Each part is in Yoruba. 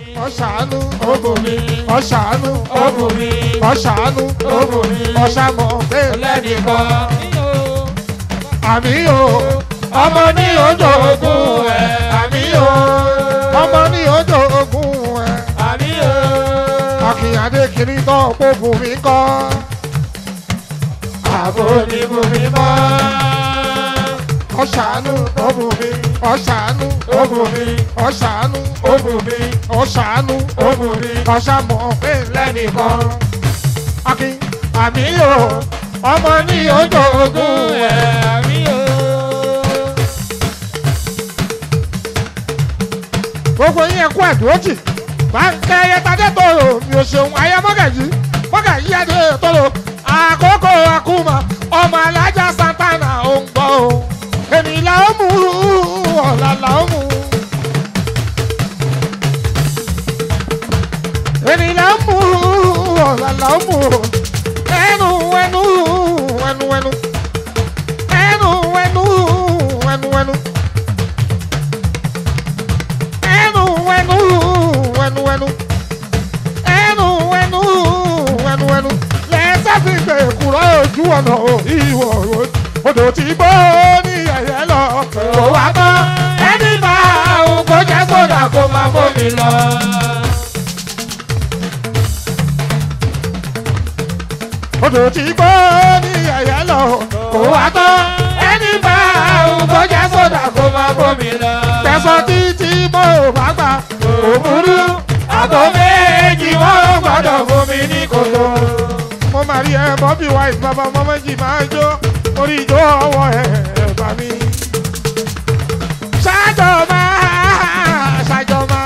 ọ̀ṣàánú ó bù mí ọ̀ṣàánú ó bù mí ọ̀ṣàánú ó bù mí ọ̀ṣàmọ̀ bẹ́ẹ̀ lẹ́nìkan àmì o ọmọ ní ojú ogun ẹ̀ àmì o ọmọ ní ojú ogun ẹ̀ àmì o akínyàdé kiri náà kókò mi kọ́ àbò ní bù mí mọ́ ọ̀ṣàánú ọ̀bù mi ọ̀ṣàánú ó bù mí ọ̀ṣàánú ó bù mí ọ̀ṣàánú ó bù mí ọ̀ṣàmọ̀ bẹ́ẹ̀ lẹ́nìkan akin àmì o ọmọ ní ojú ogun ẹ̀. ẹ̀ àmì o. gbogbo yín ẹkú ẹdùnójì báńkẹ́ ayẹtadé tòrò mi ò ṣeun ayé mọ́gàjì mọ́gàjì adé tòrò àkókò àkúmọ̀ ọmọ alájà santana ò ń gbọ́ o èmi là ó mú ọ̀la là ó mú èmi là ó mú ọ̀la là ó mú ẹnu ẹnu ẹnu ẹnu ẹnu ẹnu ẹnu ẹnu ẹnu ẹnu ẹnu ẹnu ẹnu ẹnu ẹnu ẹnu lẹ́sẹ̀ fi gbé kúrò ojú ọ̀nà ìwọ̀ odò tí gbó ní ẹ̀yẹ lọ kò wá tán ẹni bá òun kò jẹ́ sódà kó máa bómi lọ. odò tí gbó ní ẹ̀yẹ lọ kò wá tán ẹni bá òun kò jẹ́ sódà kó máa bómi lọ tẹ̀sán títí mo bá gbà kò burú àgọ́ méjì wọ́n gbọ́dọ̀ fún mi ní kòtò. mo máa rí ẹ bọ́bí white bàbá ọmọ méjì máa jó orí ìjó ọwọ́ ẹ bá mi. ṣáàjọ máa ṣáàjọ máa.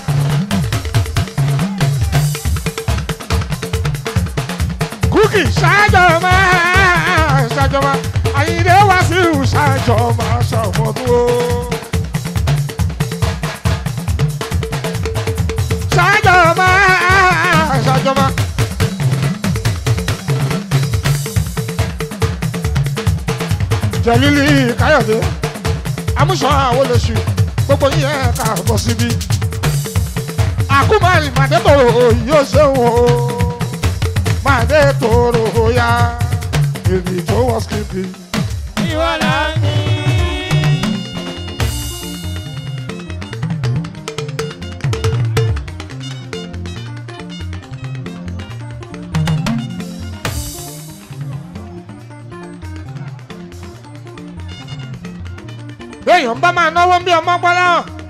kúkì ṣáàjọ máa ṣáàjọ máa. àyìnlé wá sí ṣáàjọ máa ṣàmọ́dún o. ṣàjọba ṣàjọba. jẹ̀lílì káyọ̀dé amúṣọ àwọn olóṣù gbogbo yín ẹ̀ ká bọ̀ síbí. àkúmọ̀rì màdé tòrò yóò ṣe wò ó màdé tòrò ya èmi tó wọ́n skipi. ìwọ là ń ní. béèyàn bá máa náwó bí ọmọ gbọ́dọ̀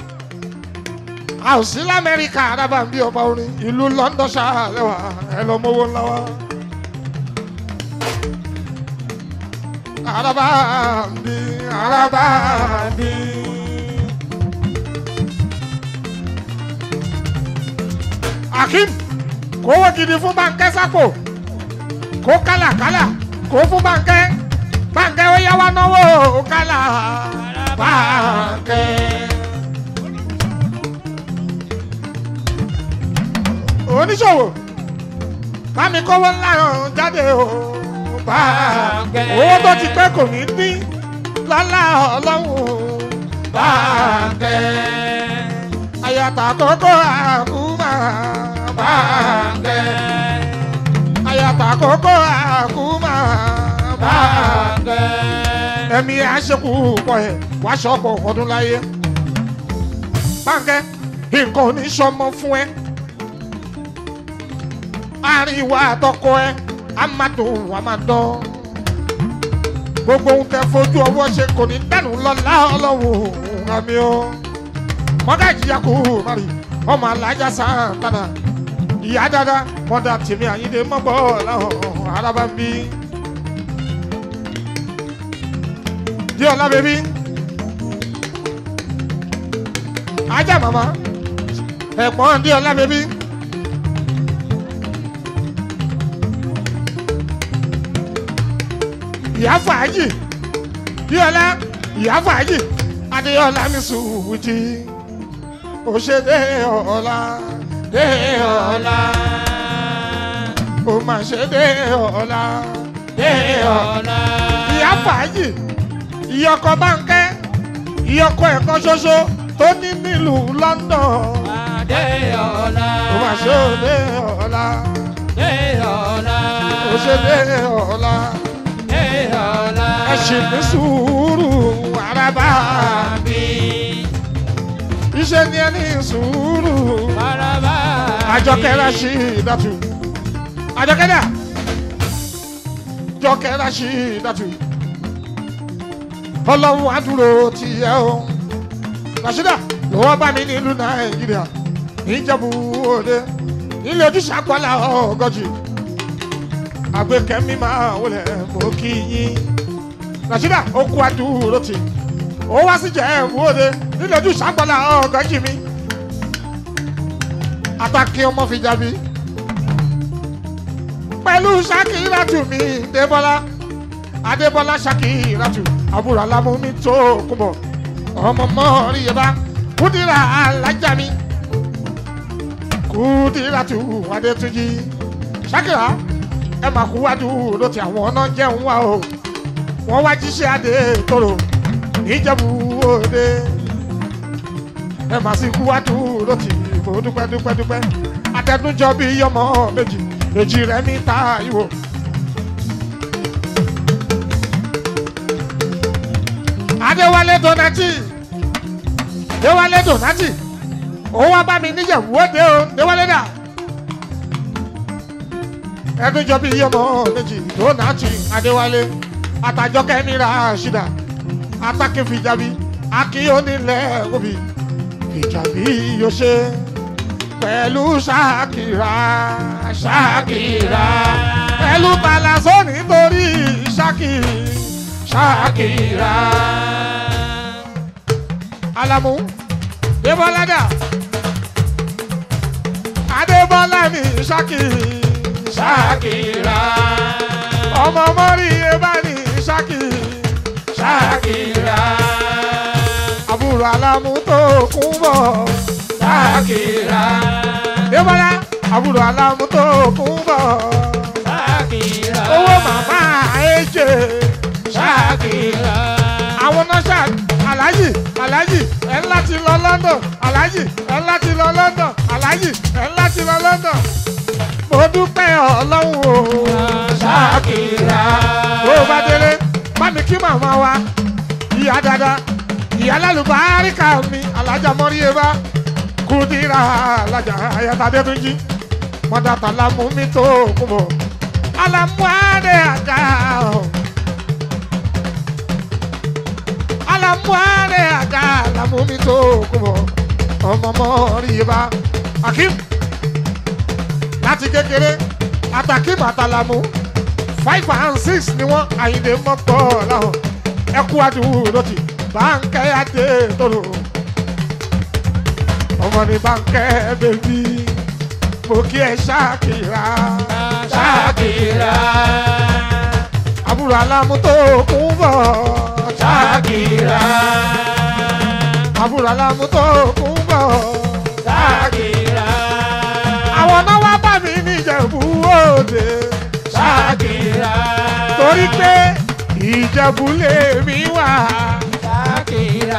a ò sí lamẹ́ríkà arábà ń bí ọba orin ìlú London ṣáàlẹ́wà ẹ lọ mówó ńlá wa. arábà ń bí arábà ń bí. Akeem kówó gidi fún báńkẹ́ sápò kó kálàkálà kó fún báńkẹ́ báńkẹ́ ó yá wá náwó kálà báńkẹ́. oníṣòwò bámi kówó ńlá jáde o báńkẹ́. owó tó ti pẹ́ kò ní dín lọ́lá ọlọ́run báńkẹ́. àyàtà kókó àkúmà báńkẹ́. àyàtà kókó àkúmà báńkẹ́. ẹ̀mí àṣekù pọ̀ ẹ̀ wá ṣọ́pọ̀ ọdún láyé. báńkẹ́ nǹkan ò ní sọmọ fún ẹ. àárín ìwà àtọkọ ẹ á máa dùn wá máa dán. gbogbo ohun tẹ fojú ọwọ́ ṣe kò ní dànù lọ́lá ọlọ́run àmì o. mọ́gàjì yakú mari ọmọ alájà sàǹtànà ìyá dada mọ́dà tèmi àyíndé mọ́gbọ́ làwọn arábá ń bí. díọ̀lá bèbí ajá màmá ẹ̀pọ̀n díọ̀lá bèbí. ìyá fàájì díọ̀lá ìyá fàájì adéọlá mi sùwùjì òṣèdè ọ̀la dé ọ̀la ó mà ṣe dé ọ̀la dé ọ̀la ìyá fàájì ìyọkọ báńkẹ́ ìyọkọ ẹ̀kan ṣoṣo tó ní nílùú London Adéọlá. ṣòlè ọ̀la Eola. òṣèlè ọ̀la Eola. ẹ ṣì ní sùúrù àràbà Àbí. iṣẹ́ ni ẹ ní sùúrù Maraba. àjọkẹ́ Rashidatu àjọkẹ́ dà jọkẹ́ Rashidatu ọlọ́run àdúró ti yẹ o Rashida lọ́wọ́ bá mi nílùú Nàìjíríà níjẹ̀bú òde ilé ojúṣe àpọ́lá ọgọ́jì àgbékẹ́mí máa wọlé mọ́ kí yín Rashida ó kú àdúró ti ó wá sí jẹ̀bú òde nílé ojúṣe àpọ́lá ọgọ́jì mi àtàkì ọmọ fi jábí pẹ̀lú Ṣakiratu mi Débọ́lá Adébọ́lá Ṣakiratu àbúrò alámúmi tó kúbọ̀ ọmọ mọ́rí yẹn bá Kúdírà alájà mi Kúdíratu Adétúnjì Ṣakira ẹ máa kú wájú ló ti àwọn ọ̀nà jẹun wá o wọ́n wá jíṣẹ́ adé tóró níjẹ̀bú òde ẹ máa sì kú wájú ló ti mo dúpẹ́ dúpẹ́ dúpẹ́ atẹnujọ bí ọmọ méjì èjì rẹ̀ mi ta ìwò. Adéwálé Donati Déwálé Donati òun wá bá mi níjẹ̀bú òde o Déwálé dà ẹnujọ bí ọmọ méjì Donati Adéwálé àtàjọkẹ́ mi ra ṣídà atákẹ́fìjàbí akíyónílẹ̀ òbí ìjàbí yóò ṣe pẹ̀lú ṣáàkìrà ṣáàkìrà pẹ̀lú palazó nítorí ṣáàkì ṣáàkìrà. Alamu Débọ́ládà Adébọ́lá mi ṣáàkì ṣáàkìrà ọmọ mọ́rí ebá ní ṣáàkì Shakira. àbúrò Alamu tó kún bọ̀. Shakira. Débọ́lá àbúrò Alamu tó kún bọ̀. Shakira. Owó màmá Èjè. Shakira. Àwọn nọ́ṣà Aláàjì Aláàjì ẹ̀ ńlá ti lọ London Aláàjì ẹ̀ ńlá ti lọ London Aláàjì ẹ̀ ńlá ti lọ London. Mo dúpẹ́ Ọlọ́run o. Shakira. Bó o bá délé, bá mi kí màmá wa. Ìyá dada, ìyá lálùbáríkà mi, alájà mọ́ríyébá. Kúdírà alájà ayáta Adétúnjí. Mọ́dà tàlámù mi tó kún bọ̀. Alamu adé àga o. Alamu adé àga alamu mi tó kún bọ̀. Ọmọ mọ́ríyébá. Akim láti kékeré Atakim àtàlámù five and six ni wọ́n àyìnlé mọ́tò láwọn ẹkú àdúró ti báńkẹ́ adé tóró ọmọ ní báńkẹ́ bèbí mo kí ẹ ṣáàkìrà Shakira. àbúrò alámú tó kún bọ̀ Shakira. àbúrò alámú tó kún bọ̀ Shakira. àwọn náà wá bá mi níjẹ̀bú òde Shakira. torí pé ìjẹ̀bú lèmi wà. Shakira.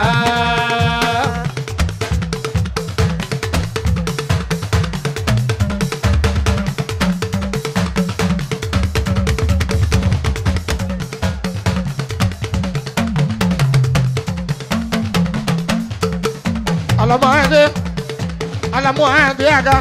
Alamu ande, alamu ande aga,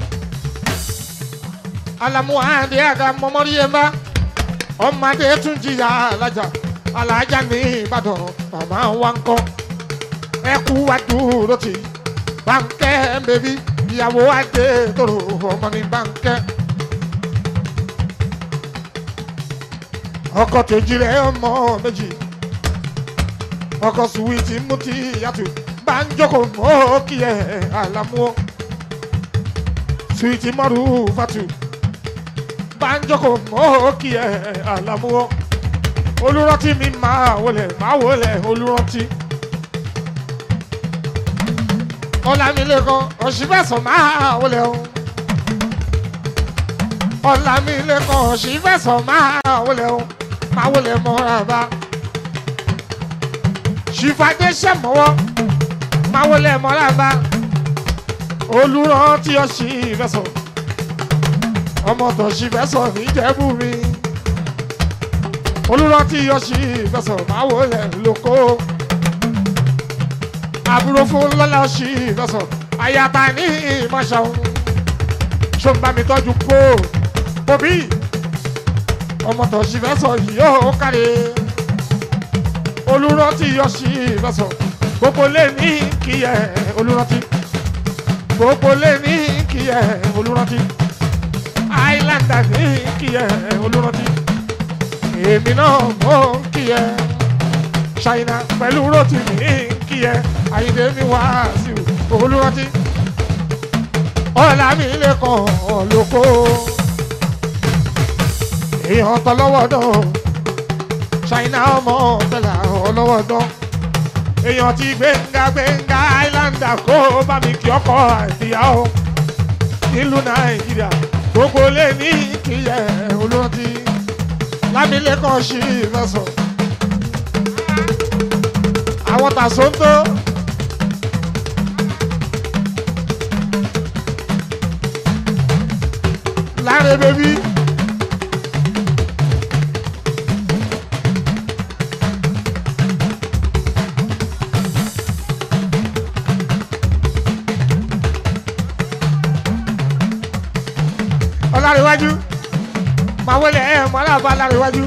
alamu ande aga mọmọri yẹnba, ọmọdé tún jìyà alájà, alájà ní Ìbàdàn, màmá wa ń kọ́, ẹkú wa dúró tì, báńkẹ́ bèbí, ìyàwó adé tòrò ọmọ ní báńkẹ́. Ọkọ kejì rẹ̀ ọmọ méjì, ọkọ suwiti mutí yàtọ̀ banjoko mọ́ kí ẹ alamu suwiti mọ́rù fatu banjoko mọ́ kí ẹ alamu olùrántí mi máa wọlé máa wọlé olùrántí ọlámilékan ọ̀ṣìfẹ̀sọ̀ máa wọlé o ọlámilékan ọ̀ṣìfẹ̀sọ̀ máa wọlé o máa wọlé mọ́ra bá ṣìfàdé sẹ́mọ́wọ́ máa wọlé mọ́ra bá olùrántí ọ̀sì ìfẹsọ̀ ọmọ tọ̀sí fẹsọ̀ níjẹ̀bú mi olùrántí ọ̀sì ìfẹsọ̀ máa wò lẹ̀ lóko àbúrò fún lọ́lá ọ̀sì ìfẹsọ̀ àyàtà ní ìmọ̀ṣọ́ ṣó ń bá mi tọ́jú pò bòbí ọmọ tọ̀sí fẹsọ̀ yìí yóò kárí olùrántí ọ̀sì ìfẹsọ̀ gbogbo lè ní kíyẹ olùrántí gbogbo lè ní kíyẹ olùrántí islander ní kíyẹ olùrántí èmi náà mọ̀ kíyẹ ṣáínà pẹ̀lú rotì ní kíyẹ àyíndé mi wá sí olùrántí ọ̀là mi lè kàn lóko èèyàn tọ́lọ́wọ́ dán ṣáínà ọmọ tẹ̀lá ọlọ́wọ́ dán èèyàn ti gbẹ̀ngà gbẹ̀ngà islander kó bá mi kí ọkọ àìsíyàwó nílùú nàìjíríà gbogbo lè ní kíyẹ olóńtì lámìlẹ́kàn sí ìfẹsọ̀ àwọn tàṣóńtó láre bébí. ọlárẹ̀wájú máa wọlé ẹ̀ mọ́ aláàbá ọlárẹ̀wájú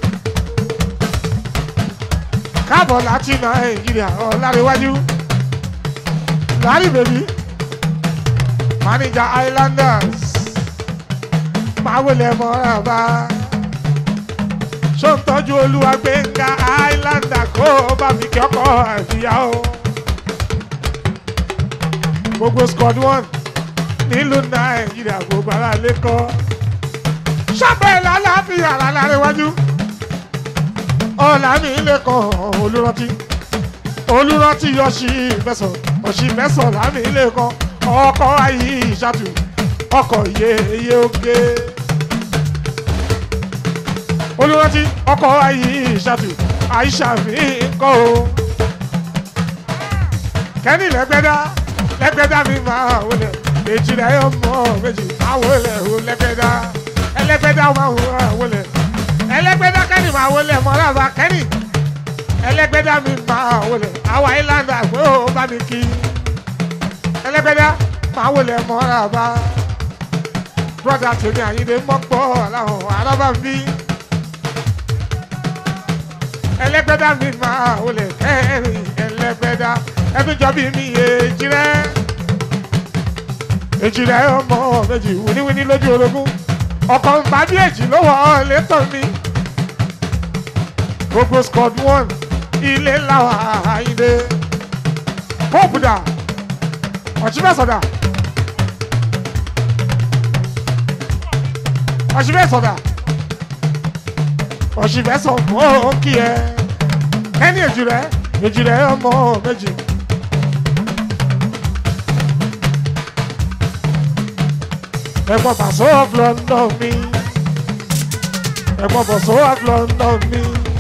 káàbọ̀ láti nàìjíríà ọlárẹ̀wájú lárí bèbí manager islanders máa wọlé mọ́ aláàbá ṣó ń tọ́jú olúwa gbẹ̀ngà islander kó bá mi kí ọkọ̀ àfìyàwó gbogbo squad one nílùú nàìjíríà gbogbo ara lè kọ́ sábẹ́ lálàáfíà lálárẹ̀wájú ọ̀là mi lè kọ́ olùrántí olùrántí ọ̀sì mẹ́sàn ọ̀sì mẹ́sàn lámì lè kọ́ ọkọ̀ ayé ìṣàtù ọkọ̀ yeye oge olùrántí ọkọ̀ ayé ìṣàtù àìṣà mi kọ́ o kẹ́ni lẹ́gbẹ́dá lẹ́gbẹ́dá mi máa wọlé méjì rẹ̀ yóò mọ̀ méjì máa wọlé o lẹ́gbẹ́dá ẹlẹ́gbẹ́dá máa wọlé ẹlẹ́gbẹ́dá kẹ́ni máa wọlé mọ́lába kẹ́ni ẹlẹ́gbẹ́dá mi máa wọlé àwa ìlànà àgbẹ̀ ò bá mi kí ẹlẹ́gbẹ́dá máa wọlé mọ́lába brọ́dà tèmi àyíndé mọ́pọ̀ làwọn arábà ń bí ẹlẹ́gbẹ́dá mi máa wọlé kẹ́rin ẹlẹ́gbẹ́dá ẹtújọ́ bí mi èjì rẹ̀ èjì rẹ̀ ọmọ méjì wíníwíní lójú orogún ọkọ̀ nbà bí èjì ló wọ̀ ọ́ létò mi gbogbo squad one ilé làwọn àyíndé pope dà ọ̀ṣibẹ́sọ̀dà ọ̀ṣibẹ́sọ̀dà ọ̀ṣibẹ́sọ̀ mọ́ kí ẹ kẹ́ni èjì rẹ̀ èjì rẹ̀ ọmọ méjì. ẹ̀gbọ́n bàṣọ of London mi ẹ̀gbọ́n bàṣọ of London mi.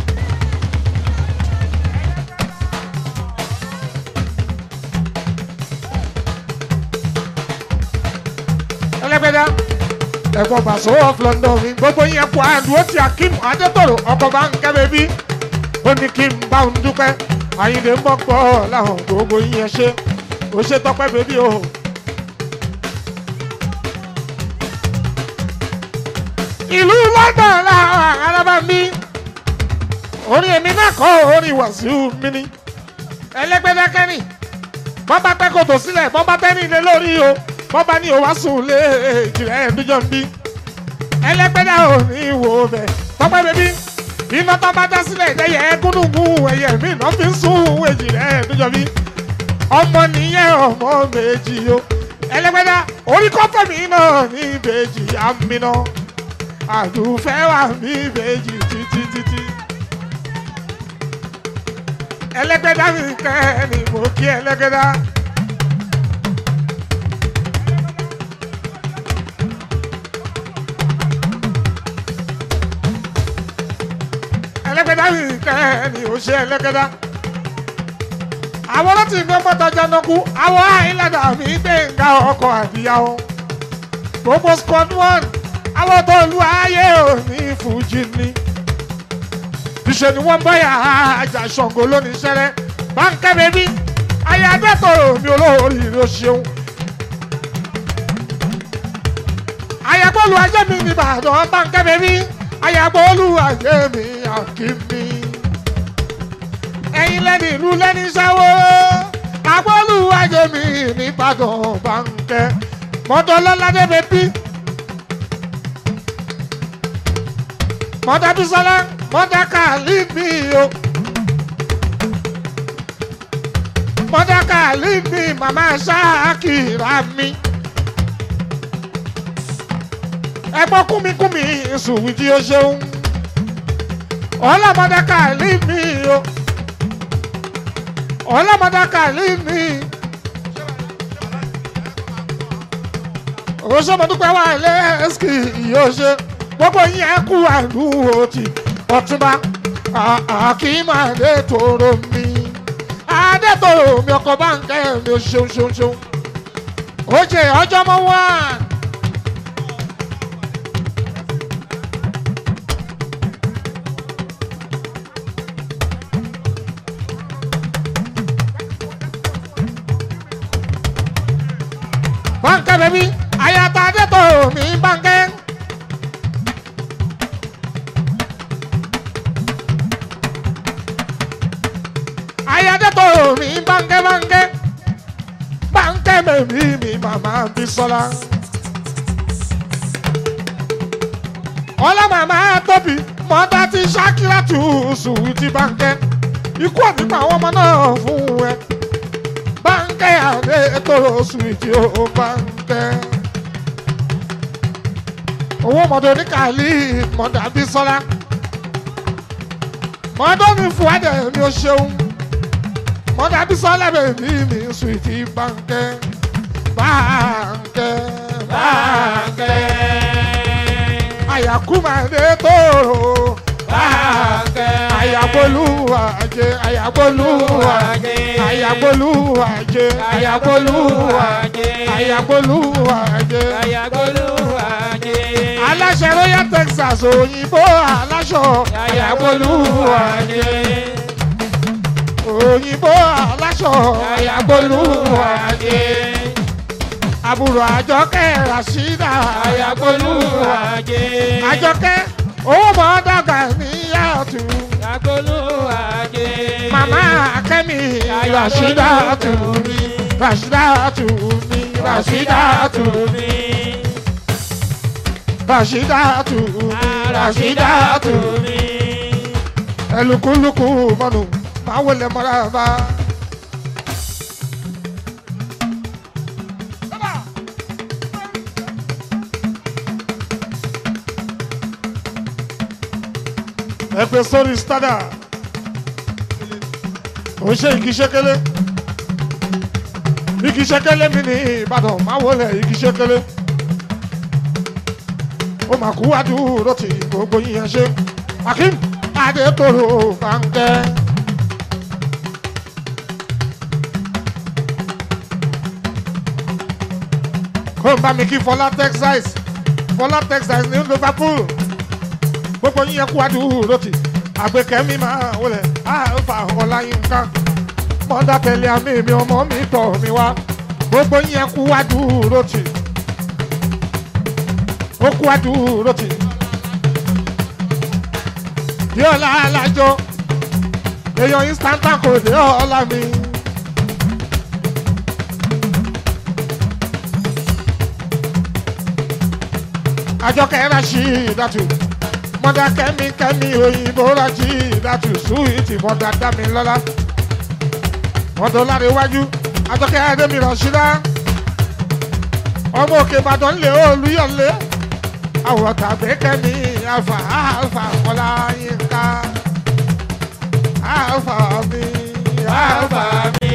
ẹlẹ́gbẹ́dá ẹ̀gbọ́n bàṣọ of London mi gbogbo yẹn kó àdúró ti Akeem Adétòrò ọkọ̀ bá ń kẹ́ bẹ́bí ó ní kí n bá òun dúpẹ́ àyìnlé mọ́pọ̀ láwọn gbogbo yẹn ṣe ó ṣe tọpẹ́ bẹ́bí o. ìlú London làwọn arábà mi orin èmi náà kọ́ orin Wàsíù mi ni ẹlẹ́gbẹ́dẹ́ kẹ́ni bọ́n bá pẹ́ kòtò sílẹ̀ bọ́n bá tẹ́ni lé lórí o bọ́n bá ní o wá sùn lé ìjìnlẹ̀ ẹ̀ẹ́dújọ́ ń bí ẹlẹ́gbẹ́dẹ́ ò ní wò bẹ̀ tọ́pẹ́ bẹ́bí iná tó bá dá sílẹ̀ ẹ̀yẹ gúnùgún ẹ̀yẹ mi náà fi ń sún ìjìnlẹ̀ ẹ̀ẹ́dújọ́ bí ọmọ nìyẹn ọmọ méjì o ẹlẹ́gbẹ́dẹ́ orí kọ́fẹ́ mi náà ní ìbejì àmì náà àdùfẹ́ wà mí méjì títí títí. ẹlẹ́gbẹ́dá mi kẹ́ ni mo kí ẹlẹ́gbẹ́dá. ẹlẹ́gbẹ́dá mi kẹ́ ni ó ṣe ẹlẹ́gbẹ́dá. àwọn láti ìgbẹ́ mọ́ta jẹnukú àwọn àìlànà mi gbẹ̀ngà ọkọ̀ àbíyáwó gbogbo squad one àwọn tó lu ayé òní fújì ni ìṣe ni wọ́n báyà àjà ṣàngó lónìí ṣẹlẹ̀ báńkẹ́ bẹ́bí ayé adẹ́tọ̀rọ̀ mi olórí ló ṣeun. ayàgbọ́lù ajé mi ní ìbàdàn báńkẹ́ bẹ́bí ayàgbọ́lù ajé mi àkíní. ẹ̀yin lẹ́ni ìlú lẹ́ni sáwó agbọ́lù ajé mi ní ìbàdàn báńkẹ́ mọ́tọ́lọ́ládé bẹ́bí. mọ́tà bísọ́lá mọ́tà kàlí mi o. mọ́tà kàlí mi màmá ṣáàkìrà mi. ẹgbọ́n kúmikúmi sùwì tí ó ṣeun. ọ̀la mọ́tà kàlí mi o. ọ̀la mọ́tà kàlí mi. òṣèmọ̀dúpẹ́ wà lẹ́ẹ̀sì yóò ṣe gbogbo yín ẹ kú àlùwò tí ọtúnba àkìmàdé tòrò mi adétòrò mi ọkọ báńkẹ́ mi ò ṣeun ṣeun ṣeun ó ṣe ọjọ́ mọ́ wá. báńkẹ́ bẹ́bí ayata adétòrò mi báńkẹ́. ayadẹ́tọ̀ mi bánkẹ́ bánkẹ́ bánkẹ́ bèbí mi màmá Bísọ́lá. ọlá màmá tóbi mọ́tà ti ṣákírà tù sùn ti bánkẹ́ ikú àtìpá àwọn ọmọ náà fún ẹ bánkẹ́ àdẹ́tọ̀ sùn ti ó bánkẹ́. owó mọ̀tò ní kàlí mọ̀tà Bísọ́lá mọ́tò mi fún ẹ̀dẹ̀ mi ò ṣeun mọ́tà Bísọ́lá bèbí mi sùwìtì bánkẹ́ bánkẹ́ bánkẹ́ àyàkúmàdé tóró Bánkẹ́. àyàgbólúwàjẹ àyàgbólúwàjẹ àyàgbólúwàjẹ àyàgbólúwàjẹ àyàgbólúwàjẹ Ayagolúwàjẹ. aláṣẹ royal texas òyìnbó aláṣọ Ayagolúwàjẹ. òyìnbó aláṣọ Ayagolúwàjẹ. àbúrò àjọkẹ́ rasheeda Ayagolúwàjẹ. àjọkẹ́ owó mọ́ dàgbà níyàtú Ayagolúwàjẹ. màmá kẹ́mi rasheeda tù mí rasheeda tù mí rasheeda tù mí rasheeda tù mí rasheeda tù mí ẹlùkúlùkù mọ́nù máa wọlé mọ́ra bá. ẹ pè sórí stada ó ṣe igi ṣẹkẹlẹ igi ṣẹkẹlẹ mi ní ìbàdàn máa wọlé igi ṣẹkẹlẹ ó mà kú àdúró tí gbogbo yín yẹn ṣe akim adétòrò bànkẹ́. kó n bá mi kí fọlá texas fọlá texas ní liverpool gbogbo yín yẹn kú àdúró tí àgbékẹ́mi máa wọlé àlùfà ọláyínká mọ́dà tẹ̀lé àmì mi ọmọ mi tọ̀ mi wá gbogbo yín yẹn kú àdúró tí ó kú àdúró tí yọ̀ọ́lá alájọ èèyàn instanta kò dé ọ̀la mi. àjọkẹ́ ráṣí ìdátù mọ́dà kẹ́mi kẹ́mi òyìnbó ráṣí ìdátù súwìtì mọ́dà dámi lọ́lá mọ́dà láre wájú àjọkẹ́ adémi rọ̀ṣídá ọmọ òkè ìbàdàn lè olúyọ̀lé àwọn tàbí kẹ́mi alfa alfa kọ́lá yínká alfa mi alfa Alfa mi.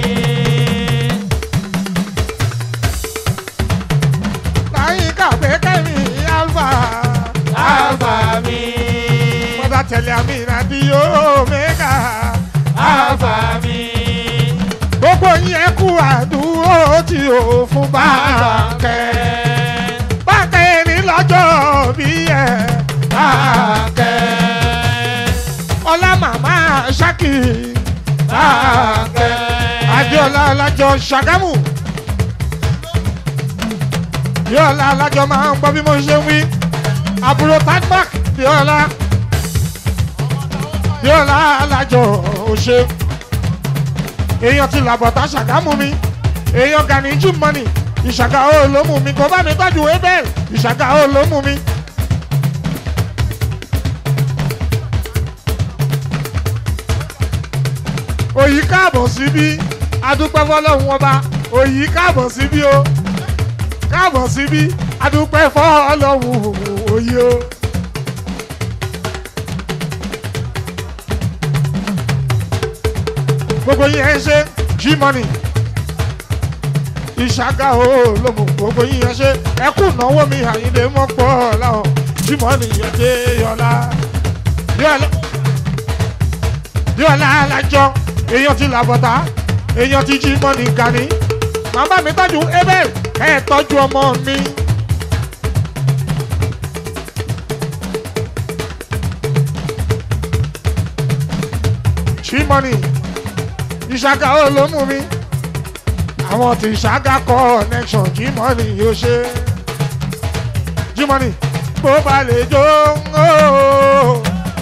láyínká pé kẹ́mi alfa Alfa mi. mọ́tà tẹ̀lé àmì ìrìnàdí omega Alfa mi. gbogbo àdúró tí o fún báńkẹ́. báńkẹ́ ní lọ́jọ́ bí ẹ̀ báńkẹ́. ọlá màmá ṣákì báńkẹ́. adéọlá alájọ ṣàgámù. bíọ́lá alájọ máa ń gbọ́ bí mo ṣe ń wí. àbúrò tadmark bíọ́lá. bíọ́lá alájọ òṣè èèyàn ti làbọ̀tà ṣàgámù mi èèyàn gani jim money ìṣàgà ó ló mú mi kò bá mi tọ́jú abel ìṣàgà ó ló mú mi. òyì káàbọ̀ síbí adúpẹ́ fọlọ́hún ọba òyì káàbọ̀ síbí o káàbọ̀ síbí adúpẹ́ fọlọ́hún òyì o. gbogbo yín ẹ ṣe G-Money ìṣàgà o lómo gbogbo yín ẹ ṣe ẹkú náwó mi àyíndé mọ́ pọ̀ láwọn G-Money yẹn dé yọlá yọlá alájọ èèyàn ti làbọ̀tà èèyàn ti G-Money gani màmá mi tọ́jú abel ẹ̀ tọ́jú ọmọ mi. G-Money ìṣàgà ó ló mú mi àwọn tí ìṣàgà connection G-Money yóò ṣe G-Money bó ba lè jó ooo.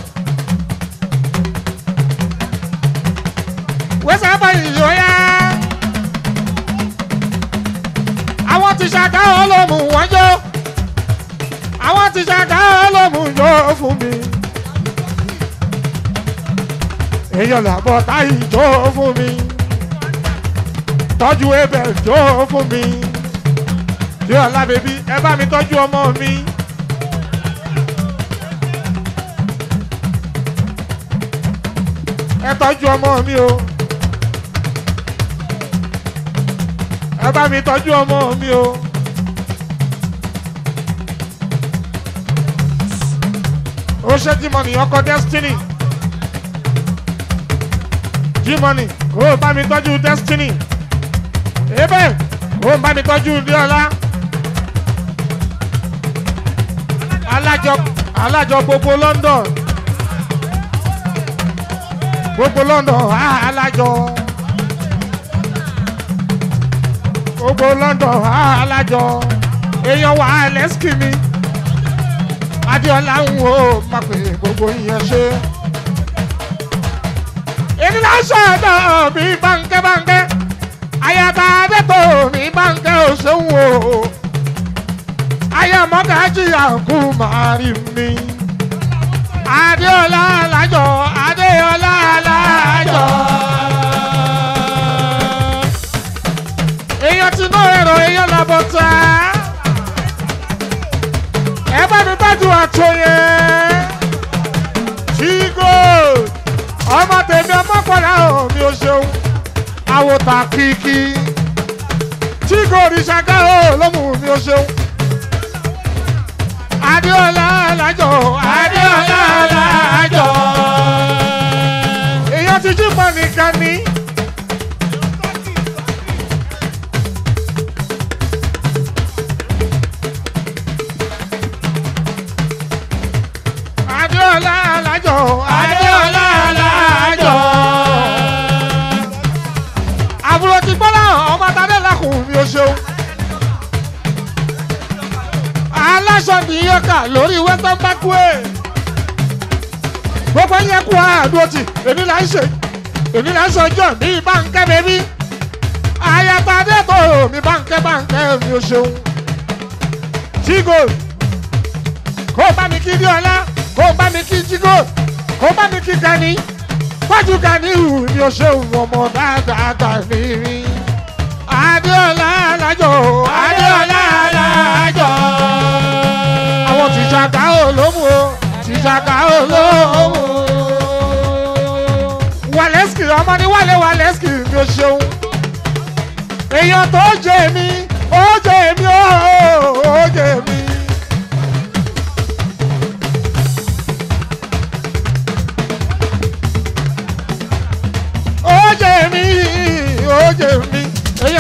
wẹ́sẹ̀ bá ìyó yá àwọn tí ìṣàgà ó ló mú wọ́n jó àwọn tí ìṣàgà ó ló mú jó fún mi èèyàn làbọ̀ táyì jó fún mi tọ́jú ebẹ̀ jó fún mi yóò lábẹ́bí ẹ bá mi tọ́jú ọmọ mi. ẹ tọ́jú ọmọ mi o ẹ bá mi tọ́jú ọmọ mi o. ó ṣe G-Money ọkọ destiny. G-Money kó o bá mi tọ́jú destiny ebe kó o bá mi tọ́jú diola alájọ alájọ gbogbo London gbogbo London ah, alájọ gbogbo London ah, alájọ èèyàn wà lẹ́sìkì mi Adéọlá ń wo máa pè gbogbo ìyẹn ṣe èmi náà sọ̀dọ̀ mi bánkẹ́ bánkẹ́ ayaba adẹ́tò mi bánkẹ́ òṣèwò ayamọ́gájì àkú màrí mi adéọlá alájọ adéọlá alájọ. èèyàn ti ná ẹ̀rọ èèyàn làbọ̀ tá ẹ bá mi tọ́jú àtúnyẹ tí gold ọmọ tèmi ọmọkùnrin àwọn mi ò ṣeun àwòtà kìkì tí kò rí ṣàkà ó lọ́mù mi ò ṣeun. Adéọlá alájọ Adéọlá alájọ. èèyàn ti jí mọ́ nìkan ní. Adéọlá alájọ Adéọlá alájọ. àbúrò ti gbọ́dọ̀ ọmọ tadé lakùn mi ò ṣeun. aláṣọ nìyọkà lórí western parkway. gbogbo yẹn kú àdúró tì èmi là ń ṣe èmi là ń ṣe ọjọ́ mi báńkẹ́ bẹ́bí. ayatadé tó mi báńkẹ́ báńkẹ́ mi ò ṣeun. tígò kó o bá mi kí díọ̀lá kó o bá mi kí jígò kó o bá mi kí gani wájú gani hù ni o ṣe wọ ọmọ dáadáa gani rí. adéọlá alájọ adéọlá alájọ. àwọn tìṣàkà olómù o tìṣàkà olómù. wàlẹ́sìkì ọmọ ní wálé wàlẹ́sìkì ni o ṣeun. èèyàn tó jẹ mí ó jẹ mí ó jẹ mí. ó jẹ mí ó jẹ mí èyí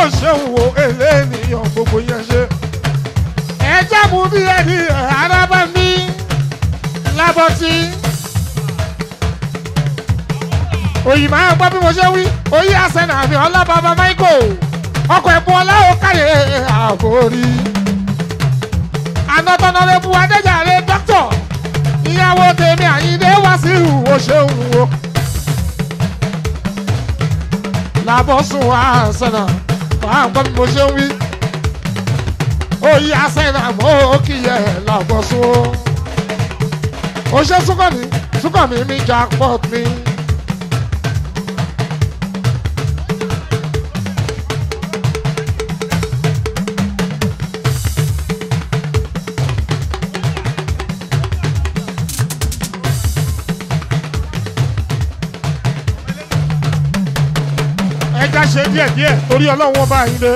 ṣeun wo eléèyàn gbogbo yẹn ṣe. ẹ jẹ́ mú díẹ̀ ní arábá mi lábọ́tí. òyìnbó àwọn gbọ́ bí mo ṣe wí oyè àṣẹnà àmì ọlábàbà michael ọkọ̀ ẹ̀bùn ọláwọ̀ káyé àforí. anọ́tọ́nọ́rẹ́bù adéjàre dókítọ̀ ìyàwó tèmi àyíndé wá sí ìhùwò ṣeun wo. làbọ̀sùn àṣẹnà àwọn gbọ́ bí mo ṣe wí oyè àṣẹnà mọ́ kíyẹ làbọ̀sùn o. ó ṣe súnkànmí súnkànmí mi jackpot mi. ẹja ṣe díẹ̀ díẹ̀ torí ọlọ́run wọn bá yín lé.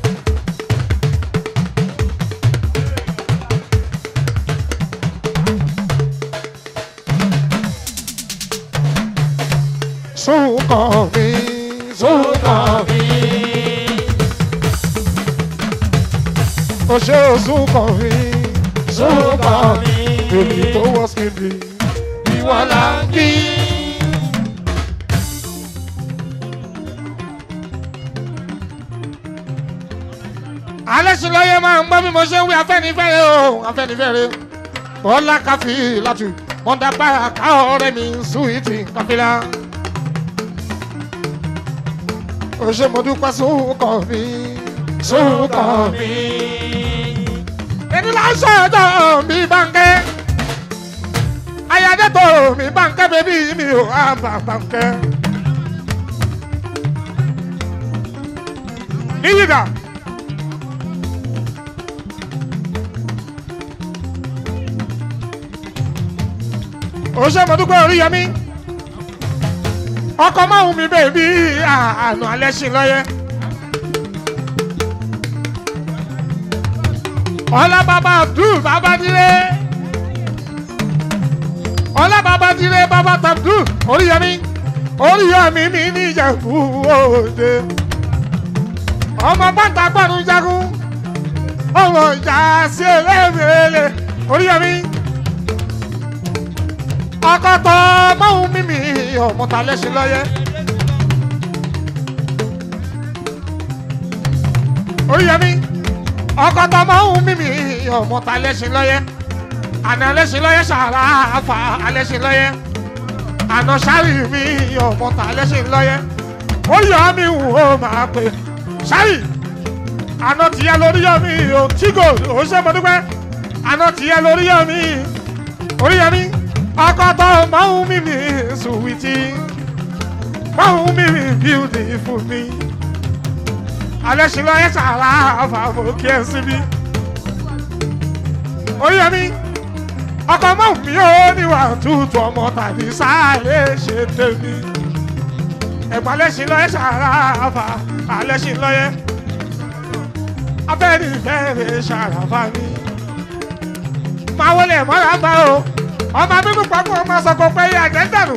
Súnkàn mi, súnkàn mi. O ṣe o súnkàn mi, súnkàn mi. Èmi tó wọ́ sí mi, ìwọ là ń kí. alẹ́ sí lọ́yẹ́ máa ń gbọ́ bí mo ṣe ń wí afẹ́nifẹ́re o afẹ́nifẹ́re bọ́lá káfí látù mọ́dà bára ká ọ̀rẹ́ mi súwìtì káfílà. o ṣe mo dúpẹ́ sókàn mi sókàn mi. èmi là ń sọ ọjọ́ mi bánkẹ́ ayáde tó mi bánkẹ́ bébí mi ò àbá bánkẹ́. níyìdá. òṣè mọ̀dúpẹ́ oríyọmí ọkọ̀ máwùn mi bẹ́ẹ̀ bí àánú alẹ́ sí lọ́yẹ́. ọlá bàbá abdul bàbá dire ọlá bàbá dire bàbá tabdul oríyọmí oríyọmí mi ní ìjẹ̀bú òde ọmọ bàtà gbọ́dún jagun ọmọ ìjà sí ẹlẹ́mẹ̀ẹ́lẹ́ oríyọmí akọtọ máwùn mímì ọmọta lẹsìn lọyẹ. oríyẹmí ọkọtọ máwùn mímì ọmọta lẹsìn lọyẹ. àná lẹsìn lọyẹ sàrà àfà alẹsìn lọyẹ. àná sáré mi ọmọta lẹsìn lọyẹ. oríyẹmí wù ó máa pè sáré. àná tìyẹ lórí yẹmí o tígò ó ṣe mọdúpẹ́. àná tìyẹ lórí yẹmí oríyẹmí akọtọ máa ń mímì sùwìtì máa ń mímì beautiful mi alẹ́ ṣe lọ́yẹ́ sàrà àfààfò kí ẹ síbí oyè mi ọkọ máa ń mi ó níwà tútù ọmọ tàbí sáré ṣe tèmi ẹ̀gbọ́n alẹ́ ṣe lọ́yẹ́ sàrà àfà alẹ́ ṣe lọ́yẹ́ abẹ́rẹ́ ìfẹ́ ṣàràfà mi máa wọlé mọ́ra bá o ọmọ bíbí pápá ọmọ sọkọ pé yé àjẹ dànù.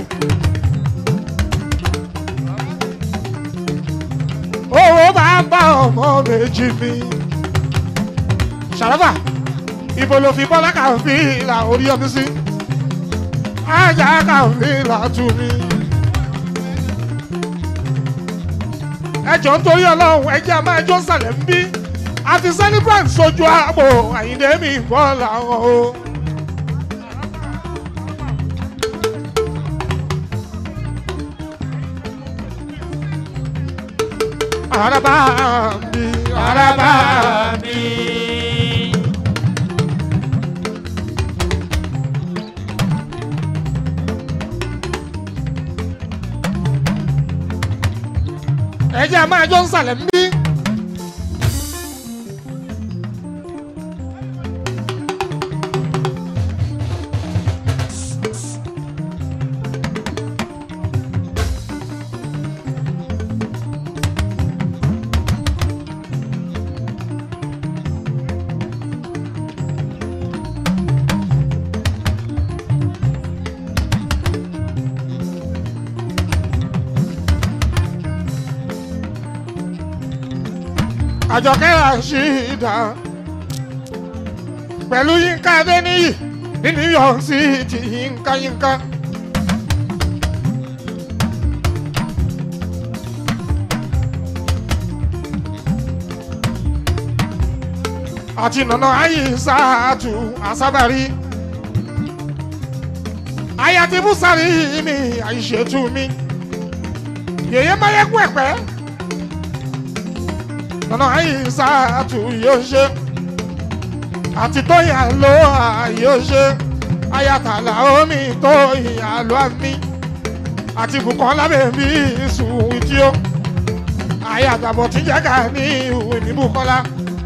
owó máa ń bá ọmọ méjì mi. ṣàlọ́fà ibo ló fi bọ́lá kàfí ìlà orí ọdún sí. ajá kàfí ìlà tù mí. ẹjọ́ nítorí ọlọ́run ẹjẹ́ a máa jó sàlẹ̀ ń bí. àti celebrant sojú àpò àyíndé mi bọ́ làwọn o. araba mi araba mi. ẹ jẹ́ a máa jọ ń sàlẹ̀ ń bí. àjọkẹ́ àṣìdá pẹ̀lú yínká adéníyì ní new york city yínká yínká. àti nànà àyíṣàtú àsábàrí ayati busari mi àìṣètú mi yèyé mayẹ́kú ẹ̀pẹ́ nànà àyíṣàtú yóò ṣe àti tóyà ló yóò ṣe ayatollah omi tóyà ló àmì àti Bùkọ́lá bèbí sùn tí ó ayatollah tí jẹ́ ká ní ìwé ní Bùkọ́lá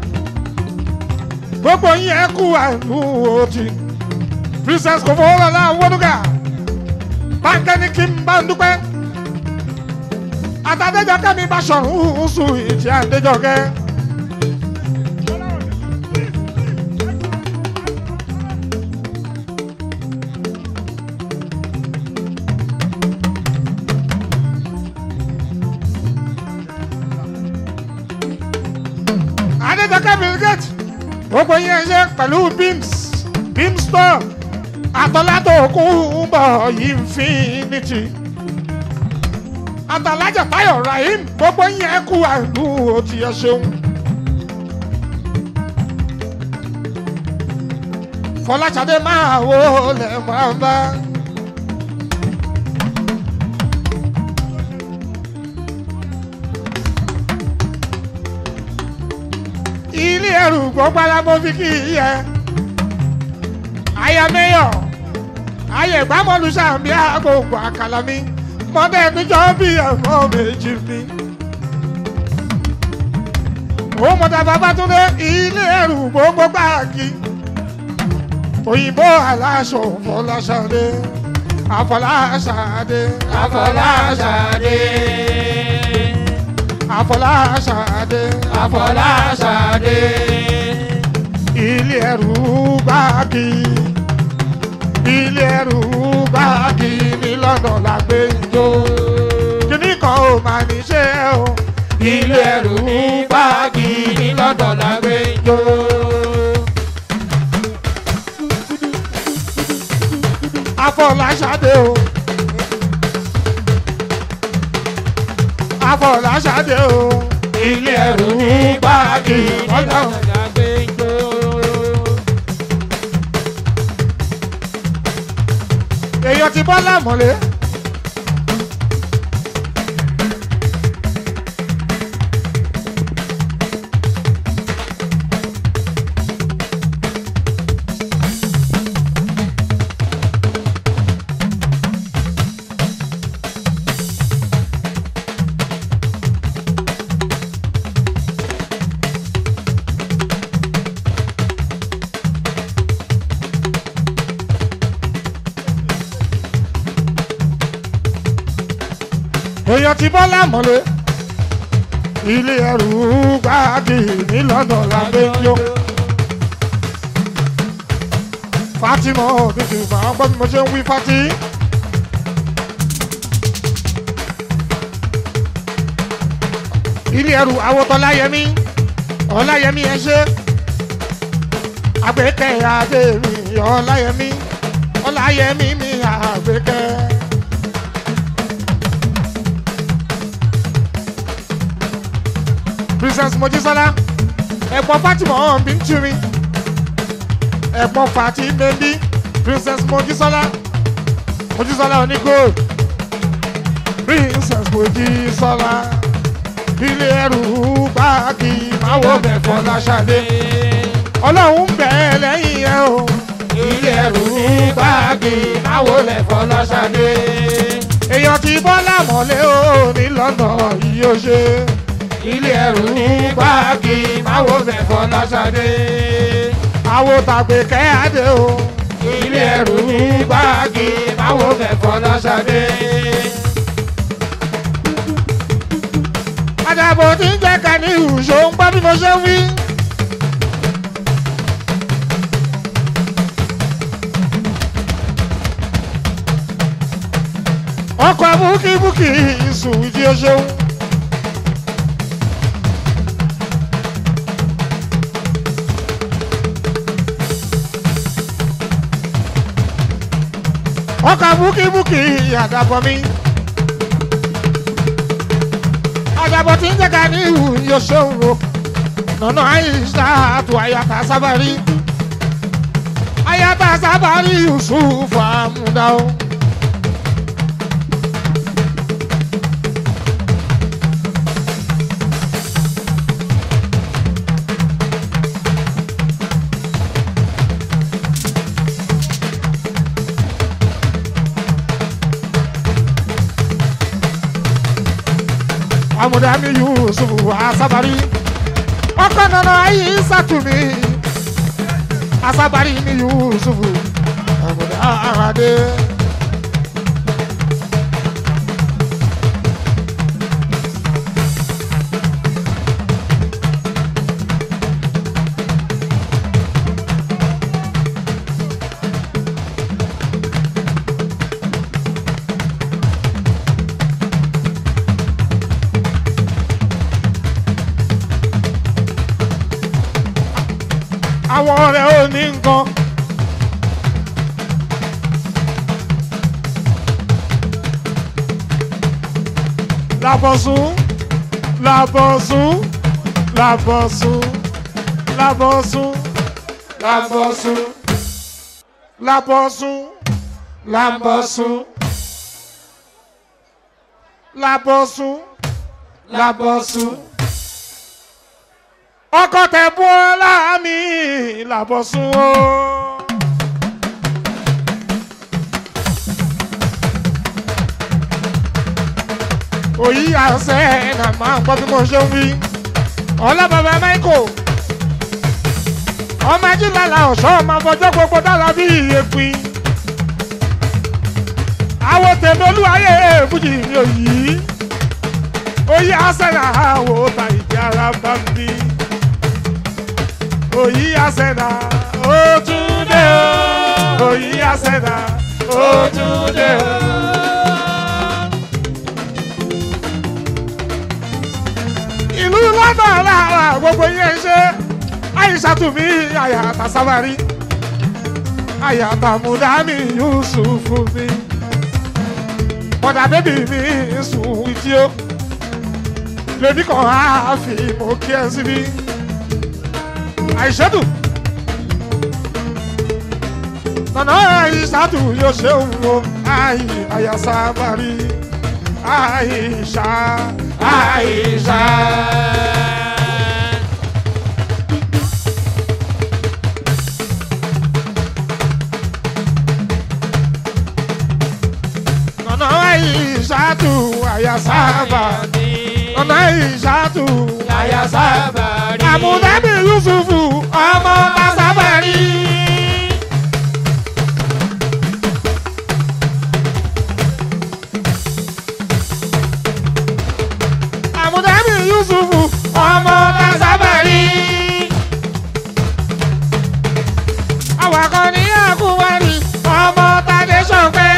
gbogbo yín ẹ kú àánú òtí princess kò fọwọ́ lọ́la wọ́dúgà báńkẹ́ ní kí n bá ń dúpẹ́ àtàdéjọ́ kẹ́mi bá sọ̀rọ̀ sùn ìtì àdéjọ́ kẹ́. àdéjọ́ kẹ́mi gate gbogbo yín ẹ ṣe pẹ̀lú beams beam store àtọ́látò kún bọ̀ infinity àtàlájà táyọ̀ rahim gbogbo yín ẹ kú àìlú òtí ẹ ṣeun. fọláṣadé máa wo lẹ máa bá. ilé ẹrù gbogbo alábọ́ fi kí i yẹ aya mayor ayé ìgbàmọ́lu sàmì àgbòǹgbò àkàlà mi mọ́tẹ́ níjọ́ bí ẹ̀fọ́ méjì mi. ó mọ̀tà Babátúndé ilé ẹrù gbogbo gbáàgì òyìnbó aláṣọ Fọláṣadé Afọláṣadé Afọláṣadé. Afọláṣadé Afọláṣadé. ilé ẹrù gbáàgì ilé ẹrù gbáàgì ní London la gbé jó kíní kan ò máa ní ṣe o Ilé ẹrù ní báàgì ní London la gbé jó. Afọláṣadé o Afọláṣadé o Ilé ẹrù ní báàgì ní London la gbé jó. èèyàn ti bọ́ lámọ̀lé. èèyàn ti bọ́ lámọ̀lé. ilé ẹrù gbáàgì ní London la gbé jó. Fatima òdìdì máa gbọ́ bí mo ṣe ń wí Fati. ilé ẹrù awotọ́láyẹmí ọláyẹmí ẹ ṣe àgbékẹ́ adé mi ọláyẹmí ọláyẹmí mi àgbékẹ́. princess mojísọ́lá ẹ̀gbọ́n fatima ọ̀hún bí ń tiri ẹ̀gbọ́n fati bẹ́bí princess mojísọ́lá mojísọ́lá oní gold princess mojísọ́lá ilé ẹrù báàgì máwo mẹ́fọ́ láṣadé ọlọ́run ń bẹ̀ ẹ́ lẹ́yìn ẹ o Ilé ẹrù ní báàgì máwo lẹ̀fọ́ lọ́sàdé. èèyàn ti bọ́ lámọ̀lé o ní lọ́nà yìí ó ṣe Ilé ẹrù ní báàgì máwo lẹ̀fọ́ lọ́sàdé. àwo tàgbé kẹ́hàdé o Ilé ẹrù ní báàgì máwo lẹ̀fọ́ lọ́sàdé. àdàbò tí ń jẹ́ ká ní ìhùṣó ń gbọ́ bí mo ṣe ń wí. ọkọ̀ búkíbúkì ìsùn ìdí o ṣeun. ọkọ̀ búkíbúkí àdàbọ̀ mi. àdàbọ̀ tí ń jẹ́ka ní ìhù yóò ṣóhun o. nọ̀nà àìsà àtò àyàtà sábàrí. àyàtà sábàrí yusuf àmúdá o. amúdámi yusuf asabari ọkọ nana ayi satumi asabari mi yusuf amúdáradé. àwọn ọ̀rẹ́ ò ní nǹkan. Làbọ̀sùn làbọ̀sùn làbọ̀sùn làbọ̀sùn làbọ̀sùn làbọ̀sùn làbọ̀sùn làbọ̀sùn làbọ̀sùn ọkọ tẹ bọ́lá mi làbọ̀sùn o. òyì àṣẹ nà máa ń gbọ́ bí mo ṣe ń wí. ọ̀la bàbá michael ọmọ ajílàlà ọ̀ṣọ́ ọmọ afọjọ́ gbogbo dára bí ìyẹ̀pin. àwọn tèmi olúwayé èèfùjì mi ò yí. òyì àṣẹ nà àwọ̀ ta ìdí ara bá ń bí òyì àṣẹ̀dá ó tún dé o òyì àṣẹ̀dá ó tún dé o. ìlú lọ́dọ̀ lára gbogbo yẹn ṣe àyíṣàtúmí àyàtà sábàrí àyàtà mùdámì yusufu mi mọ̀dà bébì mi sùn ìdí o lèmi kan á fi mọ̀ kí ẹ síbí àìṣẹ́dù nana àìṣàdù yóò ṣe òun o àì àyàsá bari àìṣà àìṣà. nana àìṣàdù àyàsá bari nana àìṣàdù àyàsá bari àmúdábì yusufu ọmọ masabari. àmúdábì yusufu ọmọ masabari. awakọ̀ ní àkúwárì ọmọ tàdé sọ̀pẹ́.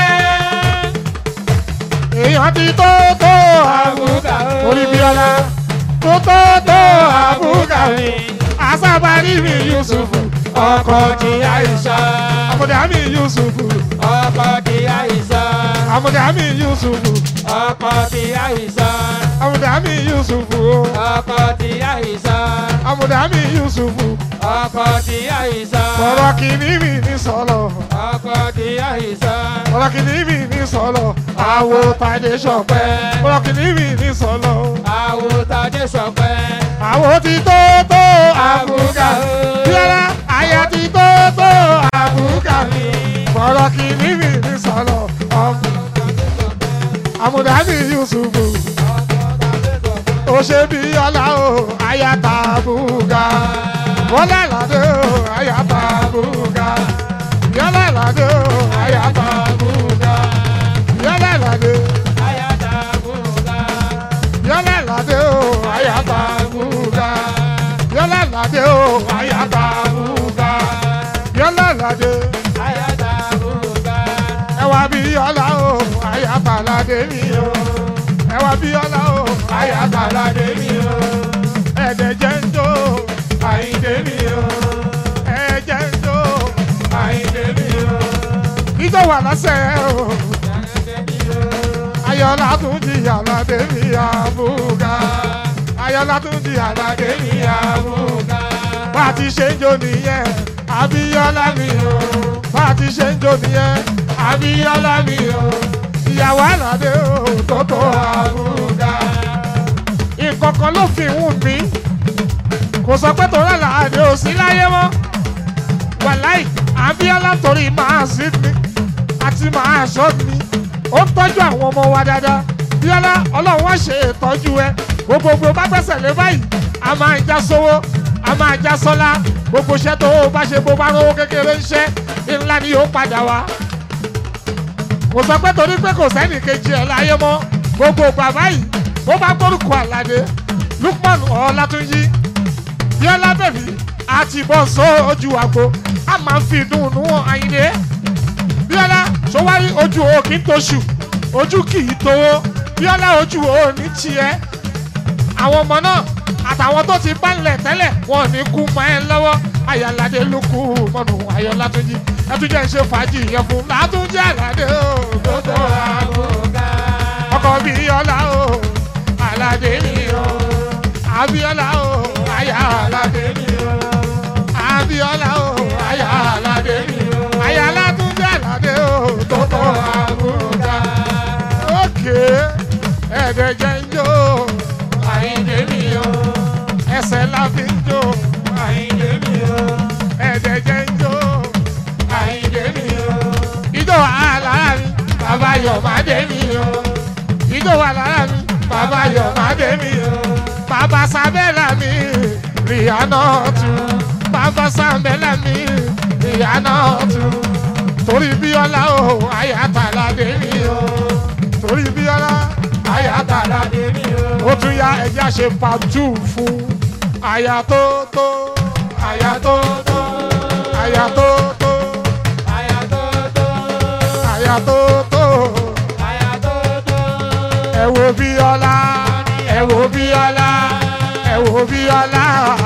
èèyàn ti tó tó àbúkà orí bíọ́lá tó tó tó àbúkà mi asabari mi yusufu ọkọ ti àìsà amúdábì yusufu ọkọ ti àìsà amúdábì yusufu ọkọ ti àìsà amúdábì yusufu ọkọ ti àìsà amúdábì yusufu ọkọ ti àìsà ọ̀rọ̀ kìíní mi ní sọ̀lọ̀ ọkọ ti àìsà ọ̀rọ̀ kìíní mi ní sọ̀lọ̀ àwo tàdé sọ̀pẹ́ ọ̀rọ̀ kìíní mi ní sọ̀lọ̀ àwòtadé sọpẹ́ àwo ti tó tó àbúkà àbúkà bíọ́lá àyà ti tó tó àbúkà mi ọ̀rọ̀ kìíní mi ní sọ̀lọ̀ ọmọ amúdábì yusufu ó ṣe bí ọlá o àyàtà àbúkà wọlé ládé o àyàtà àbúkà yọlé ládé o àyàtà àbúkà yọlé ládé ayádábùkà yọlé ládé o àyàtà àbúkà yọlé ládé o àyàtà àbúkà yọlé ládé ayádábùkà ẹwà bí ọlá o àyàtà ládé mi o ẹwà bí ọlá o àyàtà ládé mi o ẹ̀dẹ̀ jẹ́ ń jó àyíndé mi o ẹ̀jẹ̀ ń jó àyíndé mi o ìjọ wà lọ́sẹ̀ o. Ayọ̀lá tún di àlàdé mi àbúgà. Ayọ̀lá tún di àlàdé mi àbúgà. Bá a ti ṣe ń jó nìyẹn, Abíọ́lá mi o. Bá a ti ṣe ń jó nìyẹn, Abíọ́lá mi o. Ìyàwó àlàdé o tó tó àbúgà. Ìkọ̀kan ló fi wù mí. Kò sọ pé tòun àlàdé ò sí láyé mọ́. Wàláì, Abíọ́lá torí máa sí mi àti máa ṣọ́ mi ó ń tọ́jú àwọn ọmọ wa dáadáa bíọ́lá ọlọ́run wá ṣe ìtọ́jú ẹ gbogbogbò bá gbẹ́sẹ̀ lé báyìí a máa já sówó a máa já sọ́lá gbogbo iṣẹ́ tó o bá ṣe bó bá rówó kékeré ń ṣe ńlá ni yóò padà wá. kò sọ pé torí pé kò sẹ́nì kejì ẹ̀ láyé mọ́ gbogbo bàbá yìí bó bá gbórúkọ àlàdé lukman ọlátúnjì bíọ́lá bẹ̀bí àti bọ́ sójú àgbo a máa ń fi dùnnú àyìnlé bíọ́lá sọwárí ojú o kì í toṣù ojú kì í towó bíọ́lá ojú o ní tiẹ̀ àwọn ọmọ náà àtàwọn tó ti bánlẹ̀ tẹ́lẹ̀ wọn ò ní kú mọ́ ẹ lọ́wọ́ ayọ̀ládé ló kú mọ́nù ayọ̀ látúnjí ẹtújẹ́ ń ṣe fàájì yẹn fún látúnjí àládé o gbogbo àbúgá ọkọ̀ bíọ́lá o àládé ni o àbíọ́lá o ayà àládé ni o àbíọ́lá o ayà àládé ni o ayà látúnjí àládé o gbogbo àbúgá òkè ẹ̀ẹ́dẹ̀jẹ̀ ń jó àyíndé mi o ẹsẹ̀ la fi ń jó àyíndé mi o ẹ̀ẹ́dẹ̀jẹ̀ ń jó àyíndé mi o ijó wà lára mi bàbá yọ̀ má dé mi o ijó wà lára mi bàbá yọ̀ má dé mi o bàbá sábẹ́là mi rìhánà tù bàbá sábẹ́là mi rìhánà tù torí bíọ́lá o àyàtàlá dé mi o torí bíọ́lá àyàtàlá dé mi o ó tún yá ẹja ṣe pàtó fún àyà tó tó àyà tó tó àyà tó tó àyà tó tó ẹ wo bíọ́lá ẹ wo bíọ́lá ẹ wo bíọ́lá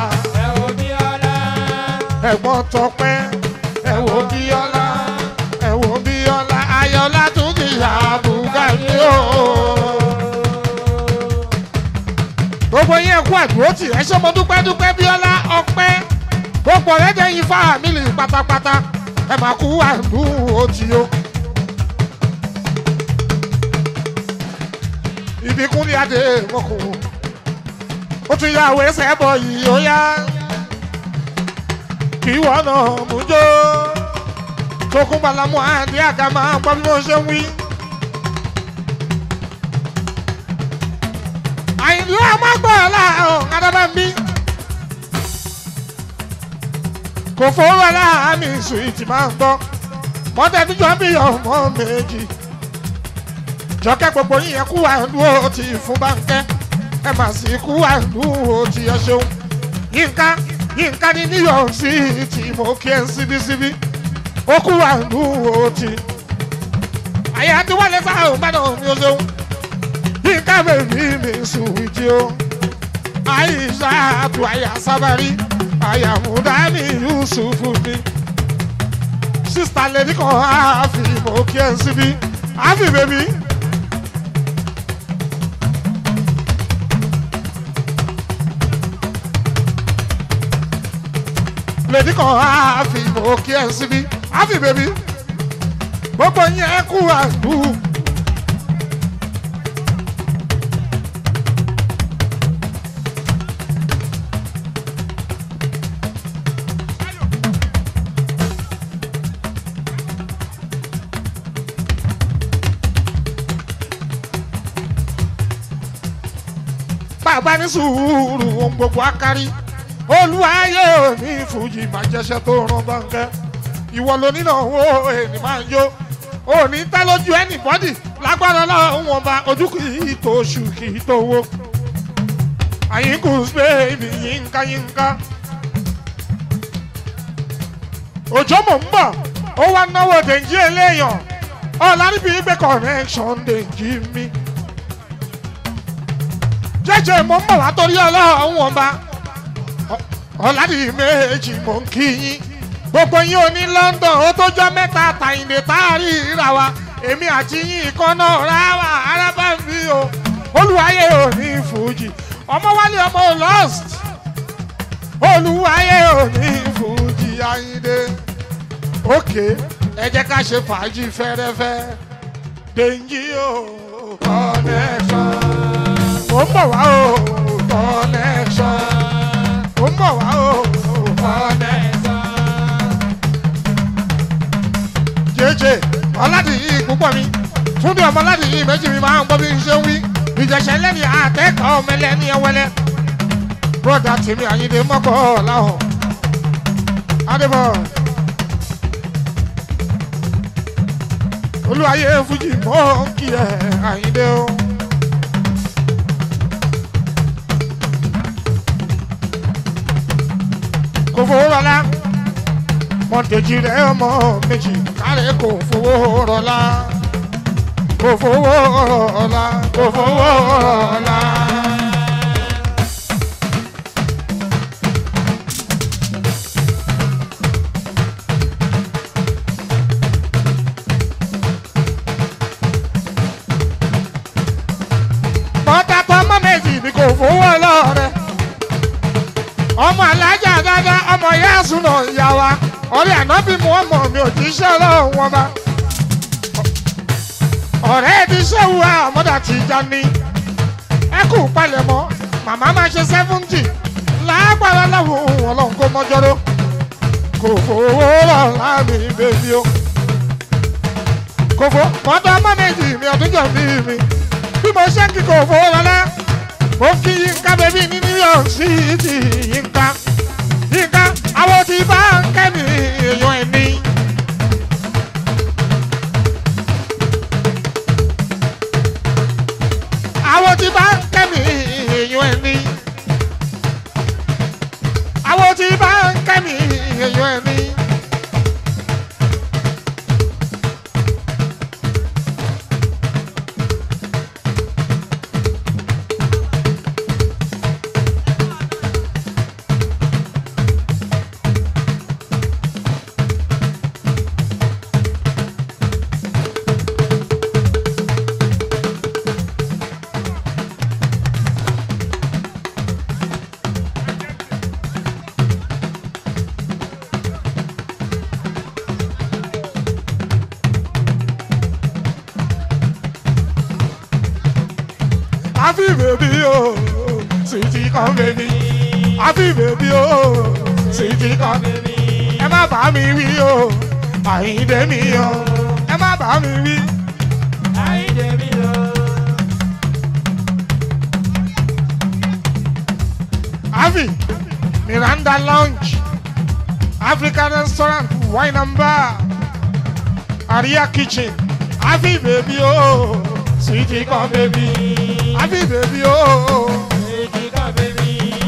ẹ̀gbọ́n tọpẹ́ ẹ wo bíọ́lá ẹ wo bíọ́lá ayọ̀lá tún ti yà bùgà ní o. gbogbo yẹn kú àdúró tì ẹ ṣé mo dúpẹ́ dúpẹ́ bíọ́lá ọpẹ́ gbogbo ọ̀rẹ́dẹ̀ yín fáàmìlì pátápátá ẹ máa kú àdúró tì o. ìbíkún ní adé wọn kò ó tún yà wé sẹ́bọ̀ yìí ó yá kí wọ́n náà mú jó tókùn balamu àdé àga máa gbọ́ bí wọ́n ṣe ń wí. àyìnlú àmàgbọ́ọ̀lá ọ̀hún adábàmbí kò fowó aláàmì sùwìtì máa ń gbọ́ mọ́tẹ́dújọ́ bí ọmọ méjì jọkẹ́ gbogbo yín yẹn kú àdúró ti fún báńkẹ́ ẹ mà sí kú àdúró ti ẹ ṣeun yínká yínká ní new york city mo kí ẹ síbísíbí ó kú àdúró ti àyà tí wọ́n lè sáà ń bá náà ní o ṣeun yínká bèbí mi sùwìtì o àyíṣà àtù àyà sábàrí àyà múdání yusufu mi sísítà lèdí kan àáfi mo kí ẹ síbí àáfi bèbí. lèdí kan àáfi mo kí ẹ síbí àáfi bèbí gbogbo yẹn kú àdúró. bàbá ní sùúrù ohun gbogbo akárí olúwayé òní fújì máa jẹsẹ tó rán bánkẹ ìwọ ló nínà owó ènì máa ń jó òní tẹ lójú ẹnìbọdì lágbára Ọlọ́run wọn bá ojú kì í tó oṣù kì í tó owó àyínkù bẹ́ẹ̀ni yínká yínká òjò mò ń bọ̀ ó wá náwó dèjì eléyàn ọ̀làríbi gbé connection dèjì mi jẹjẹ mo ń bọ̀ wá torí ọlọ́run wọn bá ọ̀làdì méjì mò ń kí yín gbogbo yín ò ní London ó tó jọ mẹ́ta àtàyìndé tá a rí ìrà wa èmi àti yín ìkan náà rà wá arábà ń fi o olùwàyè ò ní fújì ọmọ wálé ọmọ lost olùwàyè ò ní fújì Àyìndé òkè ẹ jẹ́ ká ṣe fàájì fẹ́rẹ́fẹ́ dèjì o connection ó ń bọ̀ wá o connection ó ń bọ̀ wá o connection. jẹ́jẹ́ ọ̀làdìyí púpọ̀ mi túndé ọmọ ọ̀làdìyí méjì mi máa ń gbọ́ bí n ṣe ń wí ìjẹ̀ṣẹ̀ lẹ́ni àtẹ́kọ̀ọ́ ọmọlẹ́ ní ẹwẹ́lẹ́ bọ́dà tèmi Àyìndé mọ́kọ́ ọ̀làhùn adébọ̀ olúwayé fújì mọ́ kí ẹ Àyìndé o. kò fowó rọlá mọ̀tẹ́jì rẹ̀ ọmọ méjì kárẹ̀ kò fowó rọlá kò fowó rọlá kò fowó rọlá. mọ́tà tó ọmọ méjì ni kò fowó lọ́rẹ̀ ọmọ alájà dáadáa ọmọ yáàsùn náà ìyá wa ọ̀rẹ́ ànábì mu ọmọ mi ò ti ṣe ọlọ́run wọn bá ọ̀rẹ́ ti ṣéwu àmọ́dà ti já ní ẹ kú palẹ̀mọ́ màmá máa ṣe sẹ́fúntì lágbára láwọn ohun ọlọ́run kó mọ́jọ́rọ́ kò fowó rọ̀ láàmì bèbí o kò fò mọ́tò ọmọ méjì mi ọdún jọ bí mi bí mo ṣe ń kí kò fowó lọ́lá mo kí yínká bèbí ní New York City yínká yínká àwọn tí bá ń kẹ́mi èèyàn ẹ̀ ní. àwọn tí bá ń kẹ́mi èèyàn ẹ̀ ní. àwọn tí bá ń kẹ́mi èèyàn ẹ̀ ní. Happy baby oh, sweetie come baby. Happy baby oh, sweetie come baby. Ẹ má bá mi wí o, Àyìndé mi o. Ẹ má bá mi wí. Àyìndé mi o. Avi, Miranda Lounge, African Restaurant, Wine and Bar, Aria Kitchen. Happy baby oh, sweetie come baby. Happy baby oh. Èjì kan bèbí.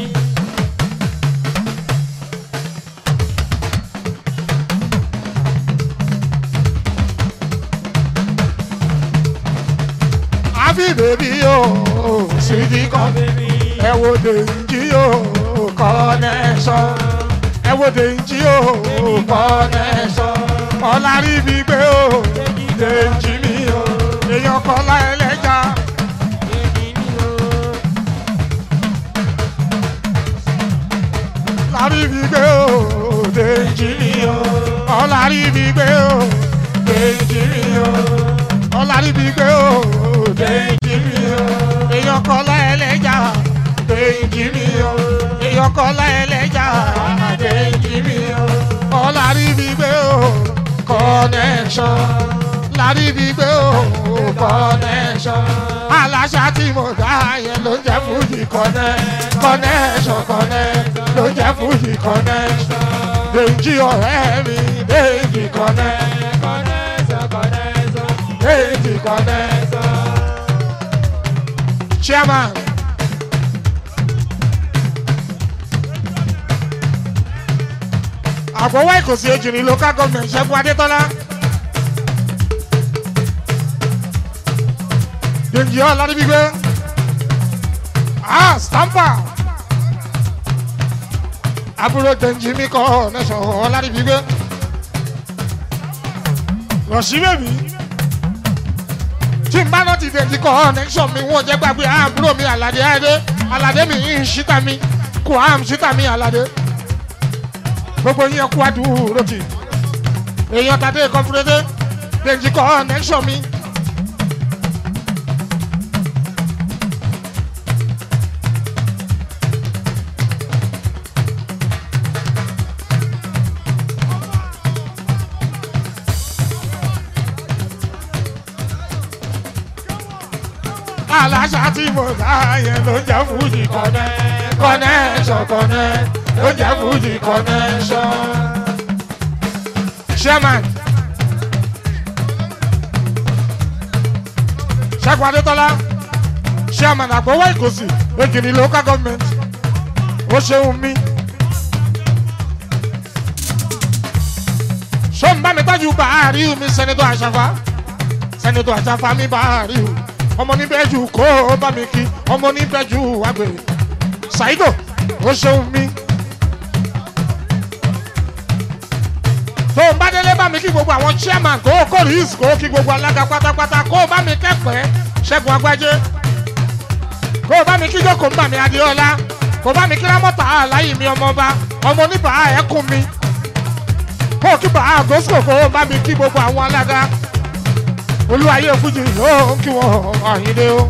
Happy baby oh, sweetie come bèbí. ẹ wo dèjì o connection ẹ wo dèjì o connection ọ̀làrí mi gbé o dèjì mi o èèyàn kọ́lá ẹlẹ́jà Èjì mi o. lárí mi gbé o dèjì mi o ọ̀làrí mi gbé o dèjì mi o ọ̀làrí mi gbé o dèjì mi o èèyàn kọ́lá ẹlẹ́jà dèjì mi o èèyàn kọ́lá ẹlẹ́jà dèjì mi o ọ̀làrí mi gbé o connection lárí mi gbé o connection aláṣà tí mo dá yẹn ló jẹ́ fújì connect connection connect ló jẹ́ fújì connection dèjì ọ̀rẹ́ mi dèjì connect Kọ̀nẹ́sọ̀ kọ̀nẹ́sọ̀. dèjì connect chairman. àfọwọ́ ìkòsí ejìrì local government ṣẹ́gun adétọ́lá. dèjì ọ̀làdìbígbé. ah stamper. àbúrò gbẹ̀njì mi kọ́ nẹ́sàn ọ̀làdìbígbé rọ̀ṣí bèbí tí n bá náà ti dèjì kọ́ nẹ́sàn mi wọ́n jẹ́ gbàgbé àbúrò mi àlàdé àdé àlàdé mi ń ṣíta mi kò àm ṣíta mi àlàdé gbogbo yín kú àdúró tì èèyàn tàdé kọ́fúrédé dèjì kọ́ nẹ́sàn mi. aláṣà tí mo dá yẹn ló jẹ́ fújì kọ́nẹ́ connection connect ló jẹ́ fújì connection. chairman ṣẹ́gun adétọ́lá chairman àgbọ̀wọ́ ìkòsì èkìní local government ó ṣeun mi. sọ́n bá mi tọ́jú bàárì mi sẹ́nitọ́ àṣàfà sẹ́nitọ́ àṣàfà mi bàárì o ọmọ níbẹ̀jú kó o bá mi kí ọmọ níbẹ̀jú àgbèrè ṣàìdò ó ṣeun mi. tó o bá délé bá mi kí gbogbo àwọn chairman kó o kó rìs kó o kí gbogbo alága pátápátá kó o bá mi kẹ́pẹ́ ṣẹ́gun agbájé kó o bá mi kí jókòó mbà mi adéọlá kó o bá mi kí rámọ́tà aláyì mi ọmọọba ọmọ oníbà ẹ̀kún mi kó o kí bàá àgọ́sùkò kó o bá mi kí gbogbo àwọn alága olúwayé fújì yóò kí wọn àyíndé o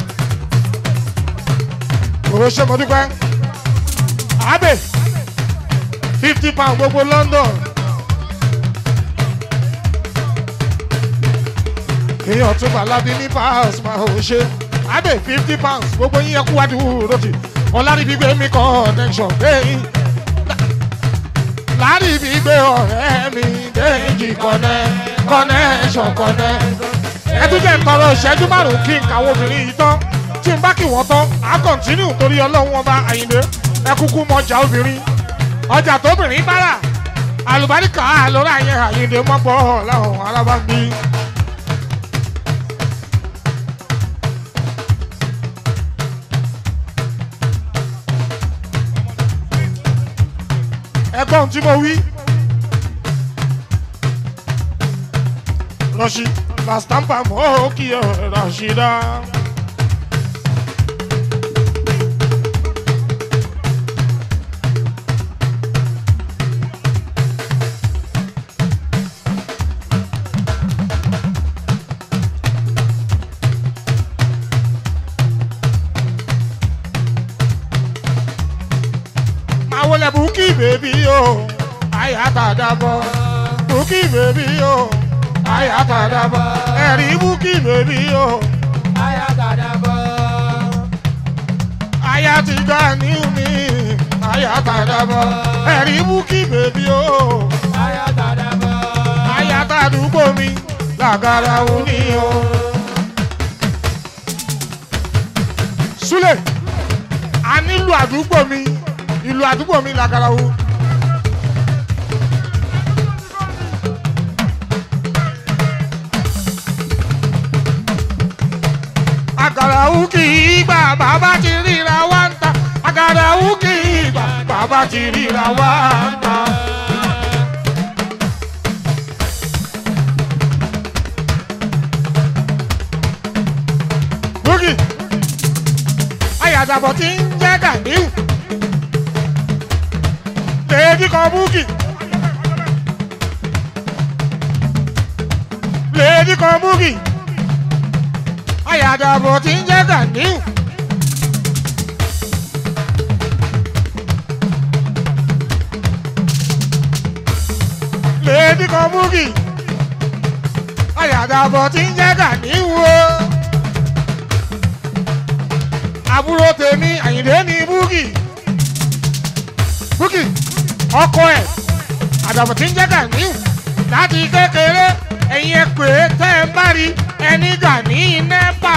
òwe ṣe mo dúpẹ́ abe fifty pound gbogbo london èèyàn tún bá lábí ní pounds máa ò ṣe abe fifty pounds gbogbo yín ẹkú wá dùn rotì ọlárìbí gbé mi connection gbẹ̀yìn lárìbí gbé ọ̀rẹ́ mi déjì kọ́nẹ́ connection connect. ẹ tún jẹ́ ìtọ́rọ ìṣẹ́jú márùn-ún kí n kàwọn obìnrin yìí tán tí n bá kí wọ́n tán á kọ̀ntínú torí ọlọ́run ọba àyìnbé ẹ kúkú mọ ọjà obìnrin ọjà tóbìnrin bá rà àlùbáríkà àlọ́rà yẹn àyìnbé mọ́gbọ́ láwọn alábàgbé. ẹgbọ́n tí mo wí. Rashi, la stampa mokia Rashida. Mawole buki baby yo, ayata dabo. Buki baby yo, ayatadaba ẹ̀rí búkì bèbí o. ayatadaba. aya ti gbà ní mi ayatadaba ẹ̀rí búkì bèbí o. ayatadaba. ayatadúgbò mi làgàrà wù ní o. súlẹ̀ a nílò àdúgbò mi ìlú àdúgbò mi làgàrà wù. àgàràwù kì í gbà bàbá ti ríra wá ń ta àgàràwù kì í gbà bàbá ti ríra wá ń ta. búkì ayàdàbọ̀ tí ń jẹ́ gàdíù lèédí kan búkì lèédí kan búkì ayàdàbọ̀ tí ń jẹ́ gàdíù. lèédí kan búkì ayàdàbọ̀ tí ń jẹ́ gàdíù o. àbúrò tèmi àyìndé ní búkì búkì ọkọ ẹ̀ àdàbọ̀ tí ń jẹ́ gàdíù láti kékeré ẹ̀yin ẹ pè é tẹ́ ẹ bá rí ẹni gàní nẹ́pà.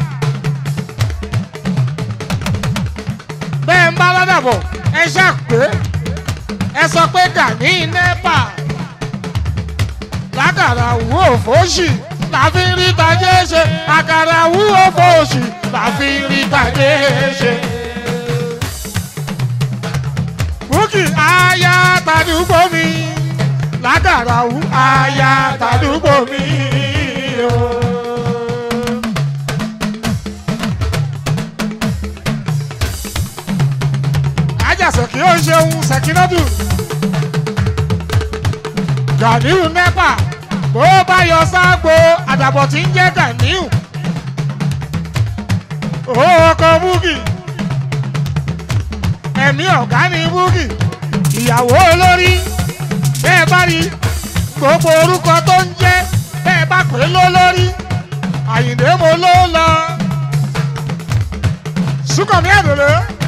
bẹ́ẹ̀ ń bá lọ́dàbọ̀ ẹ ṣàpé ẹ sọ pé gàní nẹ́pà. lákàrà wú òfòṣì láfi ń rí tajé ṣe àkàrà wú òfòṣì láfi ń rí tajé ṣe. búkì aya tàdúgbò mi lágàrà wù aya tàdúgbò mi. o. ajásẹ̀ kí ó ń ṣeun ṣèkínọ́dù ganiu nepa bó bá yọ sáàgbó àdàbọ̀ tí ń jẹ́ ganiu ọkọ̀ búkì ẹ̀mí ọ̀gá ni búkì ìyàwó olórí bẹ́ẹ̀ bá rí gbogbo orúkọ tó ń jẹ́ bẹ́ẹ̀ bá pè é lólórí àyìndé mo ló lọ sùkànmí àdòlè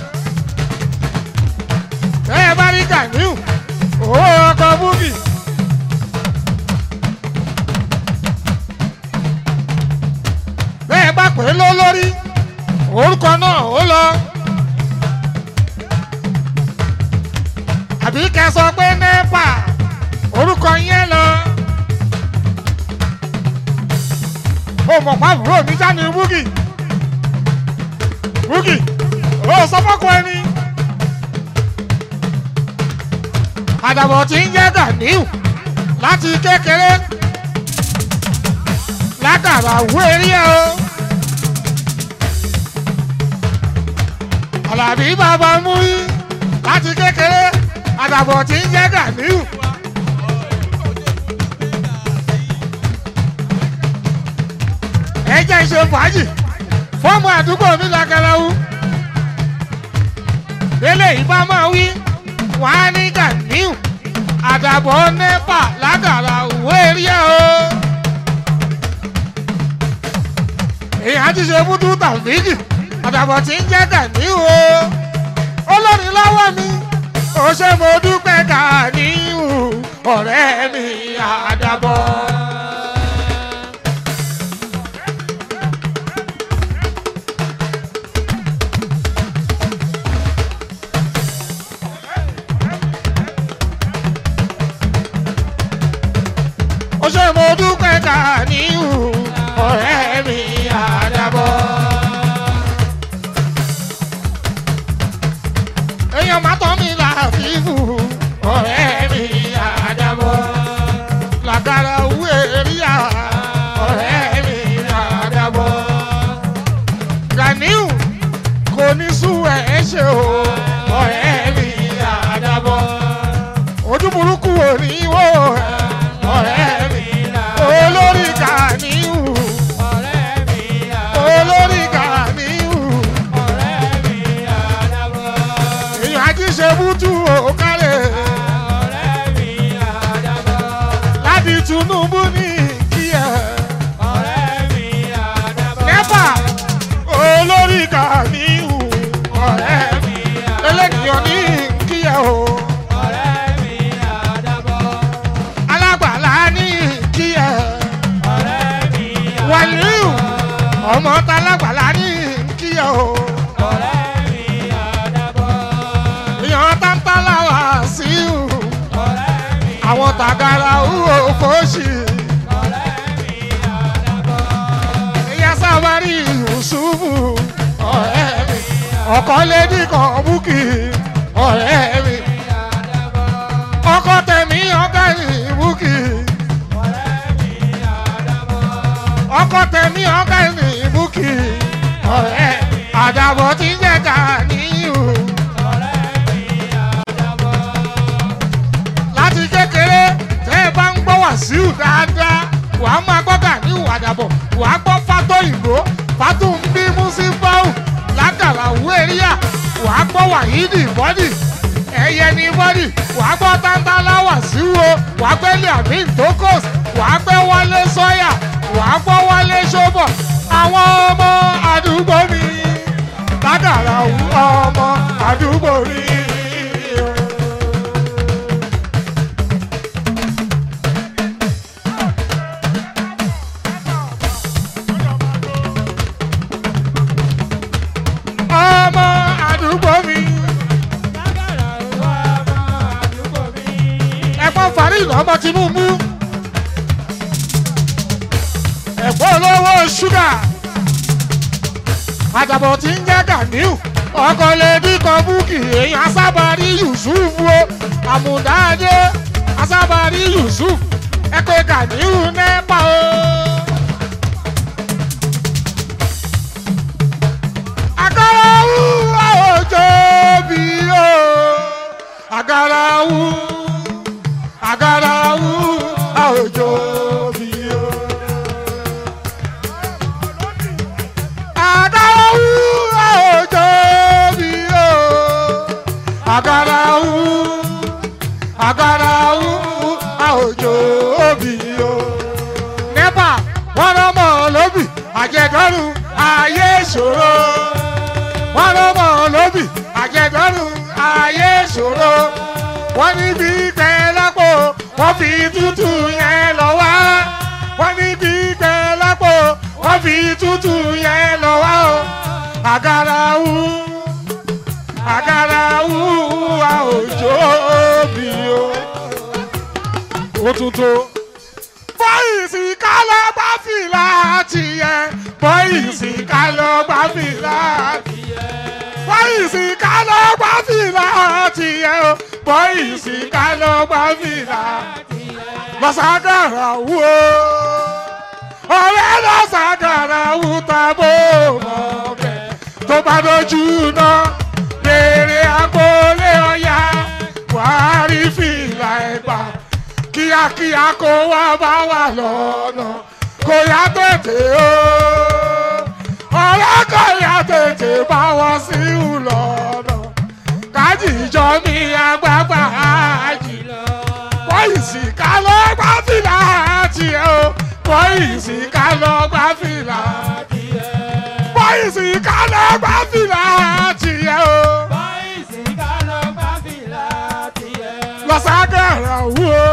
bẹ́ẹ̀ bá rí ganiu ọkọ̀ búkì. bẹ́ẹ̀ bá pè é ló lórí orúkọ náà ó lọ. àbí kẹ́ sọ pé nẹ́pà orúkọ yẹn lọ. ó mọ̀ pa àbúrò mi já ní búgì búgì ó sọ fọ́kọ ẹni. àdàbọ̀ tí ń jẹ́ Ganiu láti kékeré látara wú eré o. Àlàbí bàbá mú yí láti kékeré àdàbọ̀ tí ń jẹ́ Ganiu. ẹ jẹ́ ṣe fàájì fọ́ọ̀mù àdúgbò mi lágalawu. délé ìbá máa wí wọ́n á ní Ganiu àdàbọ̀ nẹ́pà látara wú eré o. èèyàn ti ṣe búdú tàbíkì àdàbọ̀ tí ń jẹ́ Ganiu o olórin lọ́wọ́ mi ó ṣe mo dúpẹ́ Ganiu ọ̀rẹ́ mi àdàbọ̀. ó ṣe mo dúpẹ́ Ganiu ọ̀rẹ́ mi àdàbọ̀. èèyàn má tọ́ mi láàfíìfù ọ̀rẹ́ mi àdàbọ̀. làgàrà owó èrìà ọ̀rẹ́ mi àdàbọ̀. Ganiu kò ní sú ẹ̀ ṣe o ọ̀rẹ́ mi àdàbọ̀. ojú burúkú ò ní wò ọ̀rẹ́ mi olórí Ganiu olórí Ganiu èèyàn ají ṣe bútú òkàlẹ̀ láti Tinubu ní kíyà nẹ́pà olórí Ganiu ọ̀rẹ́ mi lẹ́lẹ́nìyàn ní kíyà o alágbàlá ní kíyà wàlíù ọmọ tálágbàlá ní kíyà o. èèyàn tántálà wá sí u àwọn tàgàrà wúwo fòṣì ìyá sábàárì yusufu ọ̀rẹ́ mi ọkọ lédi kan búkì ọ̀rẹ́ mi ọkọ tẹ̀mí ọ̀gá yìí búkì ọkọ tẹ̀mí ọ̀gá yìí búkì ọ̀rẹ́ àdàbọ̀ tí ń jẹ́ Ganiu. láti kékeré tẹ́ ẹ bá ń gbọ́ Wàsíù dáadáa wà á máa gbọ́ Ganiu àdàbọ̀ wà á gbọ́ fátó ìbò fátó ń bí músífáù lágàrà wéríà wà á gbọ́ wàhídì bọ́dì ẹyẹ ní bọ́dì wà á gbọ́ tántálá Wàsíù o wà á gbẹ́lẹ̀ àmì tókòs wà á gbẹ́ wọlé sọ́yà wà á gbọ́ wọlé ṣọ́bọ̀ àwọn ọmọ àdúgbò mi lágàrà ọmọ àdúgbò mi. ọmọ àdúgbò mi. ẹ̀gbọ́n Farid ọmọ Tinubu. ẹ̀gbọ́n olówó ṣúgà. àjàbọ̀ tí ń jẹ́ Ganiu. ọkọ̀ lè dínkọ̀ búkì èèyàn sábà rí Yusufu o. àmùdáde asábàrí yusuf ẹ pé gàdíhù nẹ́pà o. agarawu àwòjọ bí o agarawu agarawu àwòjọ bí o. agarawu àwòjọ bí o agarawu agarawu àwòjọ bí o. nepa wọn lọmọ lóbì àjẹdọrùn ayé ìṣòro wọ́n ló mọ̀ lóbì àjẹdọ́rùn ayé ṣòro wọ́n ní bí gbẹ lápò wọ́n fi tútù yẹn lọ wá wọ́n ní bí gbẹ lápò wọ́n fi tútù yẹn lọ wá o àgàràwù àgàràwù a ò jó bí o. ó tún tó bọ́ìsì ká lọ gbá fìlà tiẹ̀ bọ́ìsì ká lọ gbá fìlà tiẹ̀ bọ́ìsì ká lọ gbá fìlà tiẹ̀ o bọ́ìsì ká lọ gbá fìlà tiẹ̀ lọ́sàgàrà wú o ọ̀rẹ́ lọ́sàgàrà wú tàbó mọ́ bẹ́ẹ̀ tó bá dojú náà béèrè agboolé ọ̀yà wàá rí fìlà ẹ̀gbà kíákíá kó wá bá wà lọ́nà kó yá tètè o ọ̀rẹ́ kó yá tètè bá wọ́n sí ìlọ́nà kájíjọ mi àgbàgbà ájì pọ́ìsì ká lọ gbá fìlà tiẹ̀ o pọ́ìsì ká lọ gbá fìlà tiẹ̀ pọ́ìsì ká lọ gbá fìlà tiẹ̀ o Bọ́ìsì ká lọ gbá fìlà tiẹ̀. lọ́sàgàrà wú o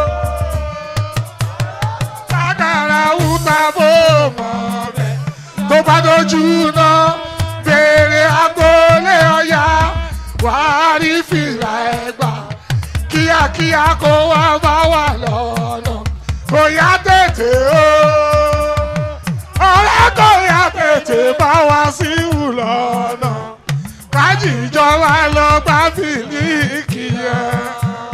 sàgàrà wú tàbó mọ́ bẹ́ẹ̀ tó bá dojú náà béèrè agboolé ọ̀yà wàá rí fìlà ẹ̀gbà kíákíá kó wá bá wà lọ́nà kò yá tètè o ọ̀rẹ́ kò yá tètè bá wá sí ìlọ́nà kájíjọ wa lọ gbá fìlíkì yẹn.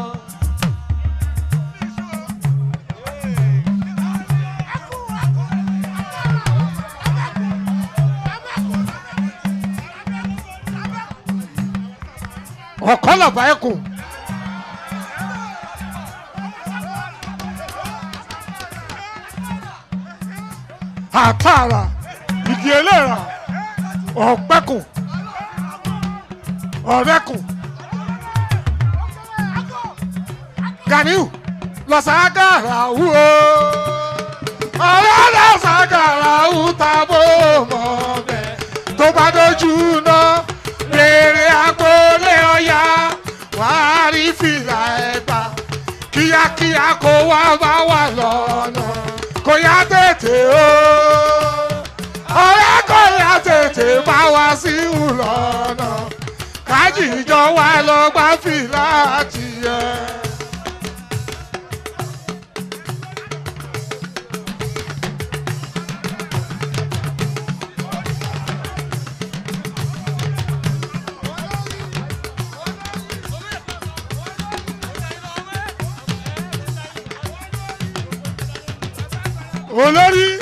ọ̀kọ́ làbá ẹ̀kùn. àtàrà igi eléra ọ̀pẹ́kùn ọ̀rẹ́kùn Ganiu lọ́sàgàrà wú o ọ̀rẹ́ lọ́sàgàrà wú tàbó mọ́ bẹ́ẹ̀ tó bá dojú náà béèrè agboolé ọ̀yà wàá rí fìlà ẹ̀gbà kíákíá kó wá bá wà lọ́nà kó yá tètè o ọ̀rẹ́ kó yá tètè bá wá sí ìlọ́nà kájíjọ wá lọ gbá fìlà tiẹ̀. olórí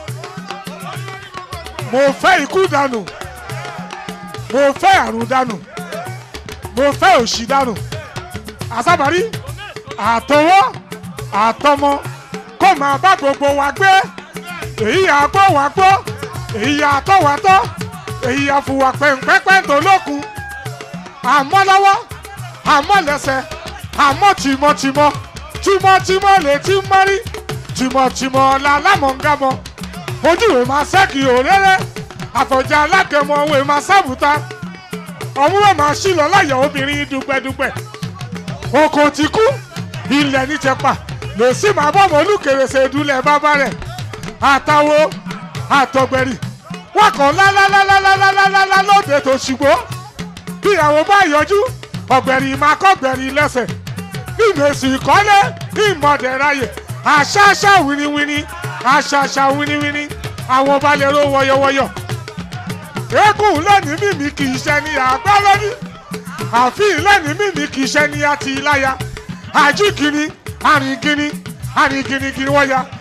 mo fẹ́ ikú dànù mo fẹ́ àrùn dànù mo fẹ́ òṣì dànù àsábàrí àtọwọ́ àtọmọ kó máa bá gbogbo wa gbé èyí àgbọ̀ wá gbọ́ èyí àtọ̀ wá tọ́ èyí àfùwà pẹ̀ǹpẹ́pẹ́ tó lókun àmọ́ lọ́wọ́ àmọ́ lẹ́sẹ̀ àmọ́ tìmọ̀tìmọ̀ tìmọ̀tìmọ̀ lè ti mọ́rí tìmọ̀tìmọ̀ la lámọ̀ǹgàmọ̀ ojú ìwé máa ṣẹ́kì òréré àfọ̀jà alágẹmọ òwe máa sábùta ọ̀múwẹ̀ máa ṣí lọ láyọ̀ obìnrin dùpẹ̀dùpẹ̀ oko ti kú ilẹ̀ ní tẹpa lè sí máa bọ́ mọ́ olùkèrèsè ìdúlẹ̀ bàbá rẹ̀ àtàwo àtọ̀gbẹ̀rì wọ́n kàn lálálálálálálálá lóde tó ṣùgbọ́n bí àwọn bá yọjú ọ̀gbẹ̀rì máa kọ́gbẹ̀rì lẹ́sẹ̀ ìmẹ̀sì ìkọ́lé ìmọ̀dẹ̀ráyè àṣàṣà winiwini àṣàṣà winiwini àwọn balẹ̀ ro wọ̀yọ̀wọ̀yọ̀ eégún lẹ́ni mímí kì í ṣe ní àgbá lórí àfin lẹ́ni mímí kì í ṣe ní àti ìláya àjíkìní àrìnkìní àrìnkìnìkìní wọ́n ya.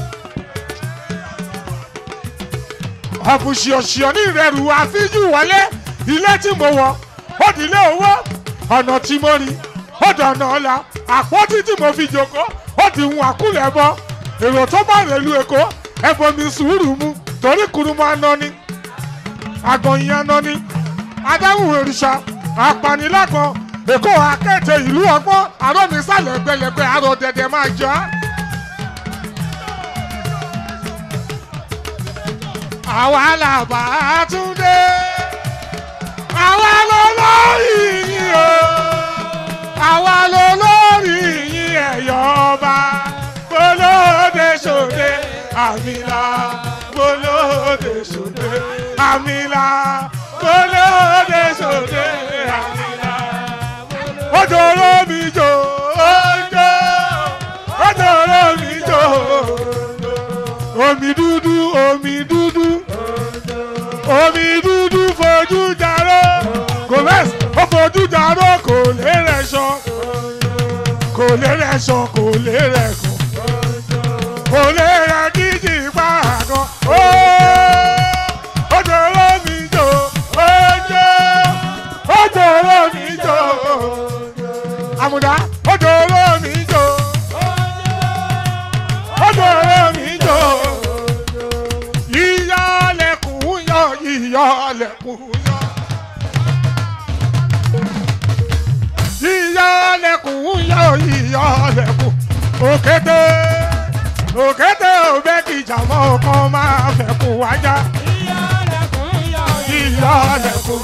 ọ̀bùsìọ̀sìọ̀ ní ìrẹ̀rù àfíjù wọlé ilé tí mo wọ̀ ó di ilé owó ọ̀nà tí mo rí ó dọ̀nà ọ̀la àpótí tí mo fi jòkó ó di hun àkúlẹ̀ bọ èrò tó bá rèlú èkó ẹ̀bùn mi sùúrù mu torí kùrùmọ́ aná ni àgọ̀yìn aná ni adáhùn òrìṣà apanilákan èkó akẹ́tẹ̀ ìlú ọgbọ́n àrọ́nisàlẹ̀ gbẹlẹgbẹ àrò dẹ̀dẹ̀ máa jọ á. àwa làbà túndé àwa ló lórí yín o àwa ló lórí yín ẹ̀yọ́ ọba gbólóde sòde àmìlà gbólóde sòde àmìlà gbólóde sòde àmìlà. Ojoro mi jo ojo ojoro mi jo omi dúdú omi dúdú omi dúdú fojú jaró kò lẹ́s ó fojú jaró kò lè rẹ̀ sọ kò lè rẹ̀ sọ kò lè rẹ̀ kọ kò lè rẹ̀ díjì pa àgọ́ ojoro mi jo ojo ojoro mi jo àmùdá ojoro mi jo ojoro mi jo ìyálẹ̀kùn yọ ìyálẹ̀kùn yọ. ìyálẹ̀kùn yọ ìyálẹ̀kùn òkété òkété òbẹ́kìjà mọ́ ọkàn máa fẹ̀kùn wájà. ìyálẹ̀kùn ìyálẹ̀kùn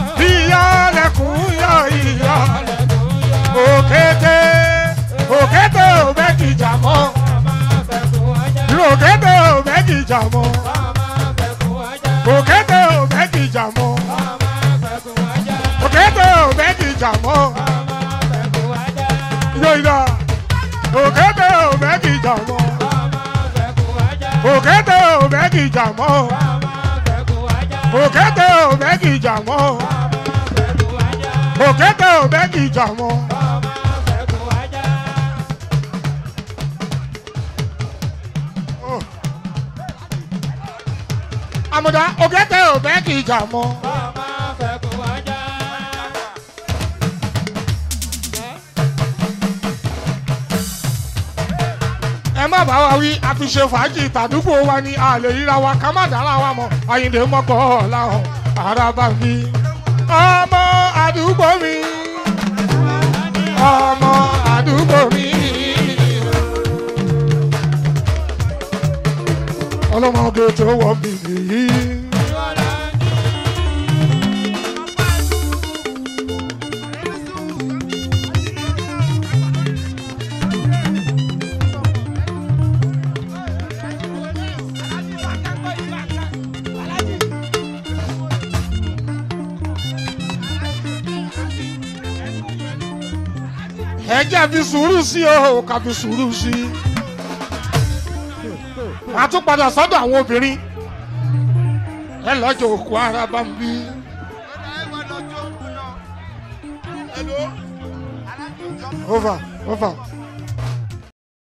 yọ ìyálẹ̀kùn òkété òkété òbẹ́kìjà mọ́ òkété òbẹ́kìjà mọ́ òkété òbẹ́kìjà mọ́ òkété òbẹ́kìjà mọ́ yọ̀yà òkété òbẹ́kìjà mọ́ òkété òbẹ́kìjà mọ́ òkété òbẹ́kìjà mọ́ òkété òbẹ́kìjà mọ́. àmùdá òkété òbẹ́kìjà mọ́. ẹ má bá wa wí a fi ṣe fàájì tàdúgbò wa ni a lè ríra wa ká má dára wa mọ̀ àyìndé mọ́kọ́ làwọn araba mi. ọmọ àdúgbò mi ọmọ àdúgbò mi. ọlọ́mọge tó wọ mi nìyí. ẹ jẹ́ fi sùúrù sí o ká fi sùúrù sí i. a tún padà sọ́dọ̀ àwọn obìnrin ẹ lọ́jọ́ òkú ara bá ń bí. over over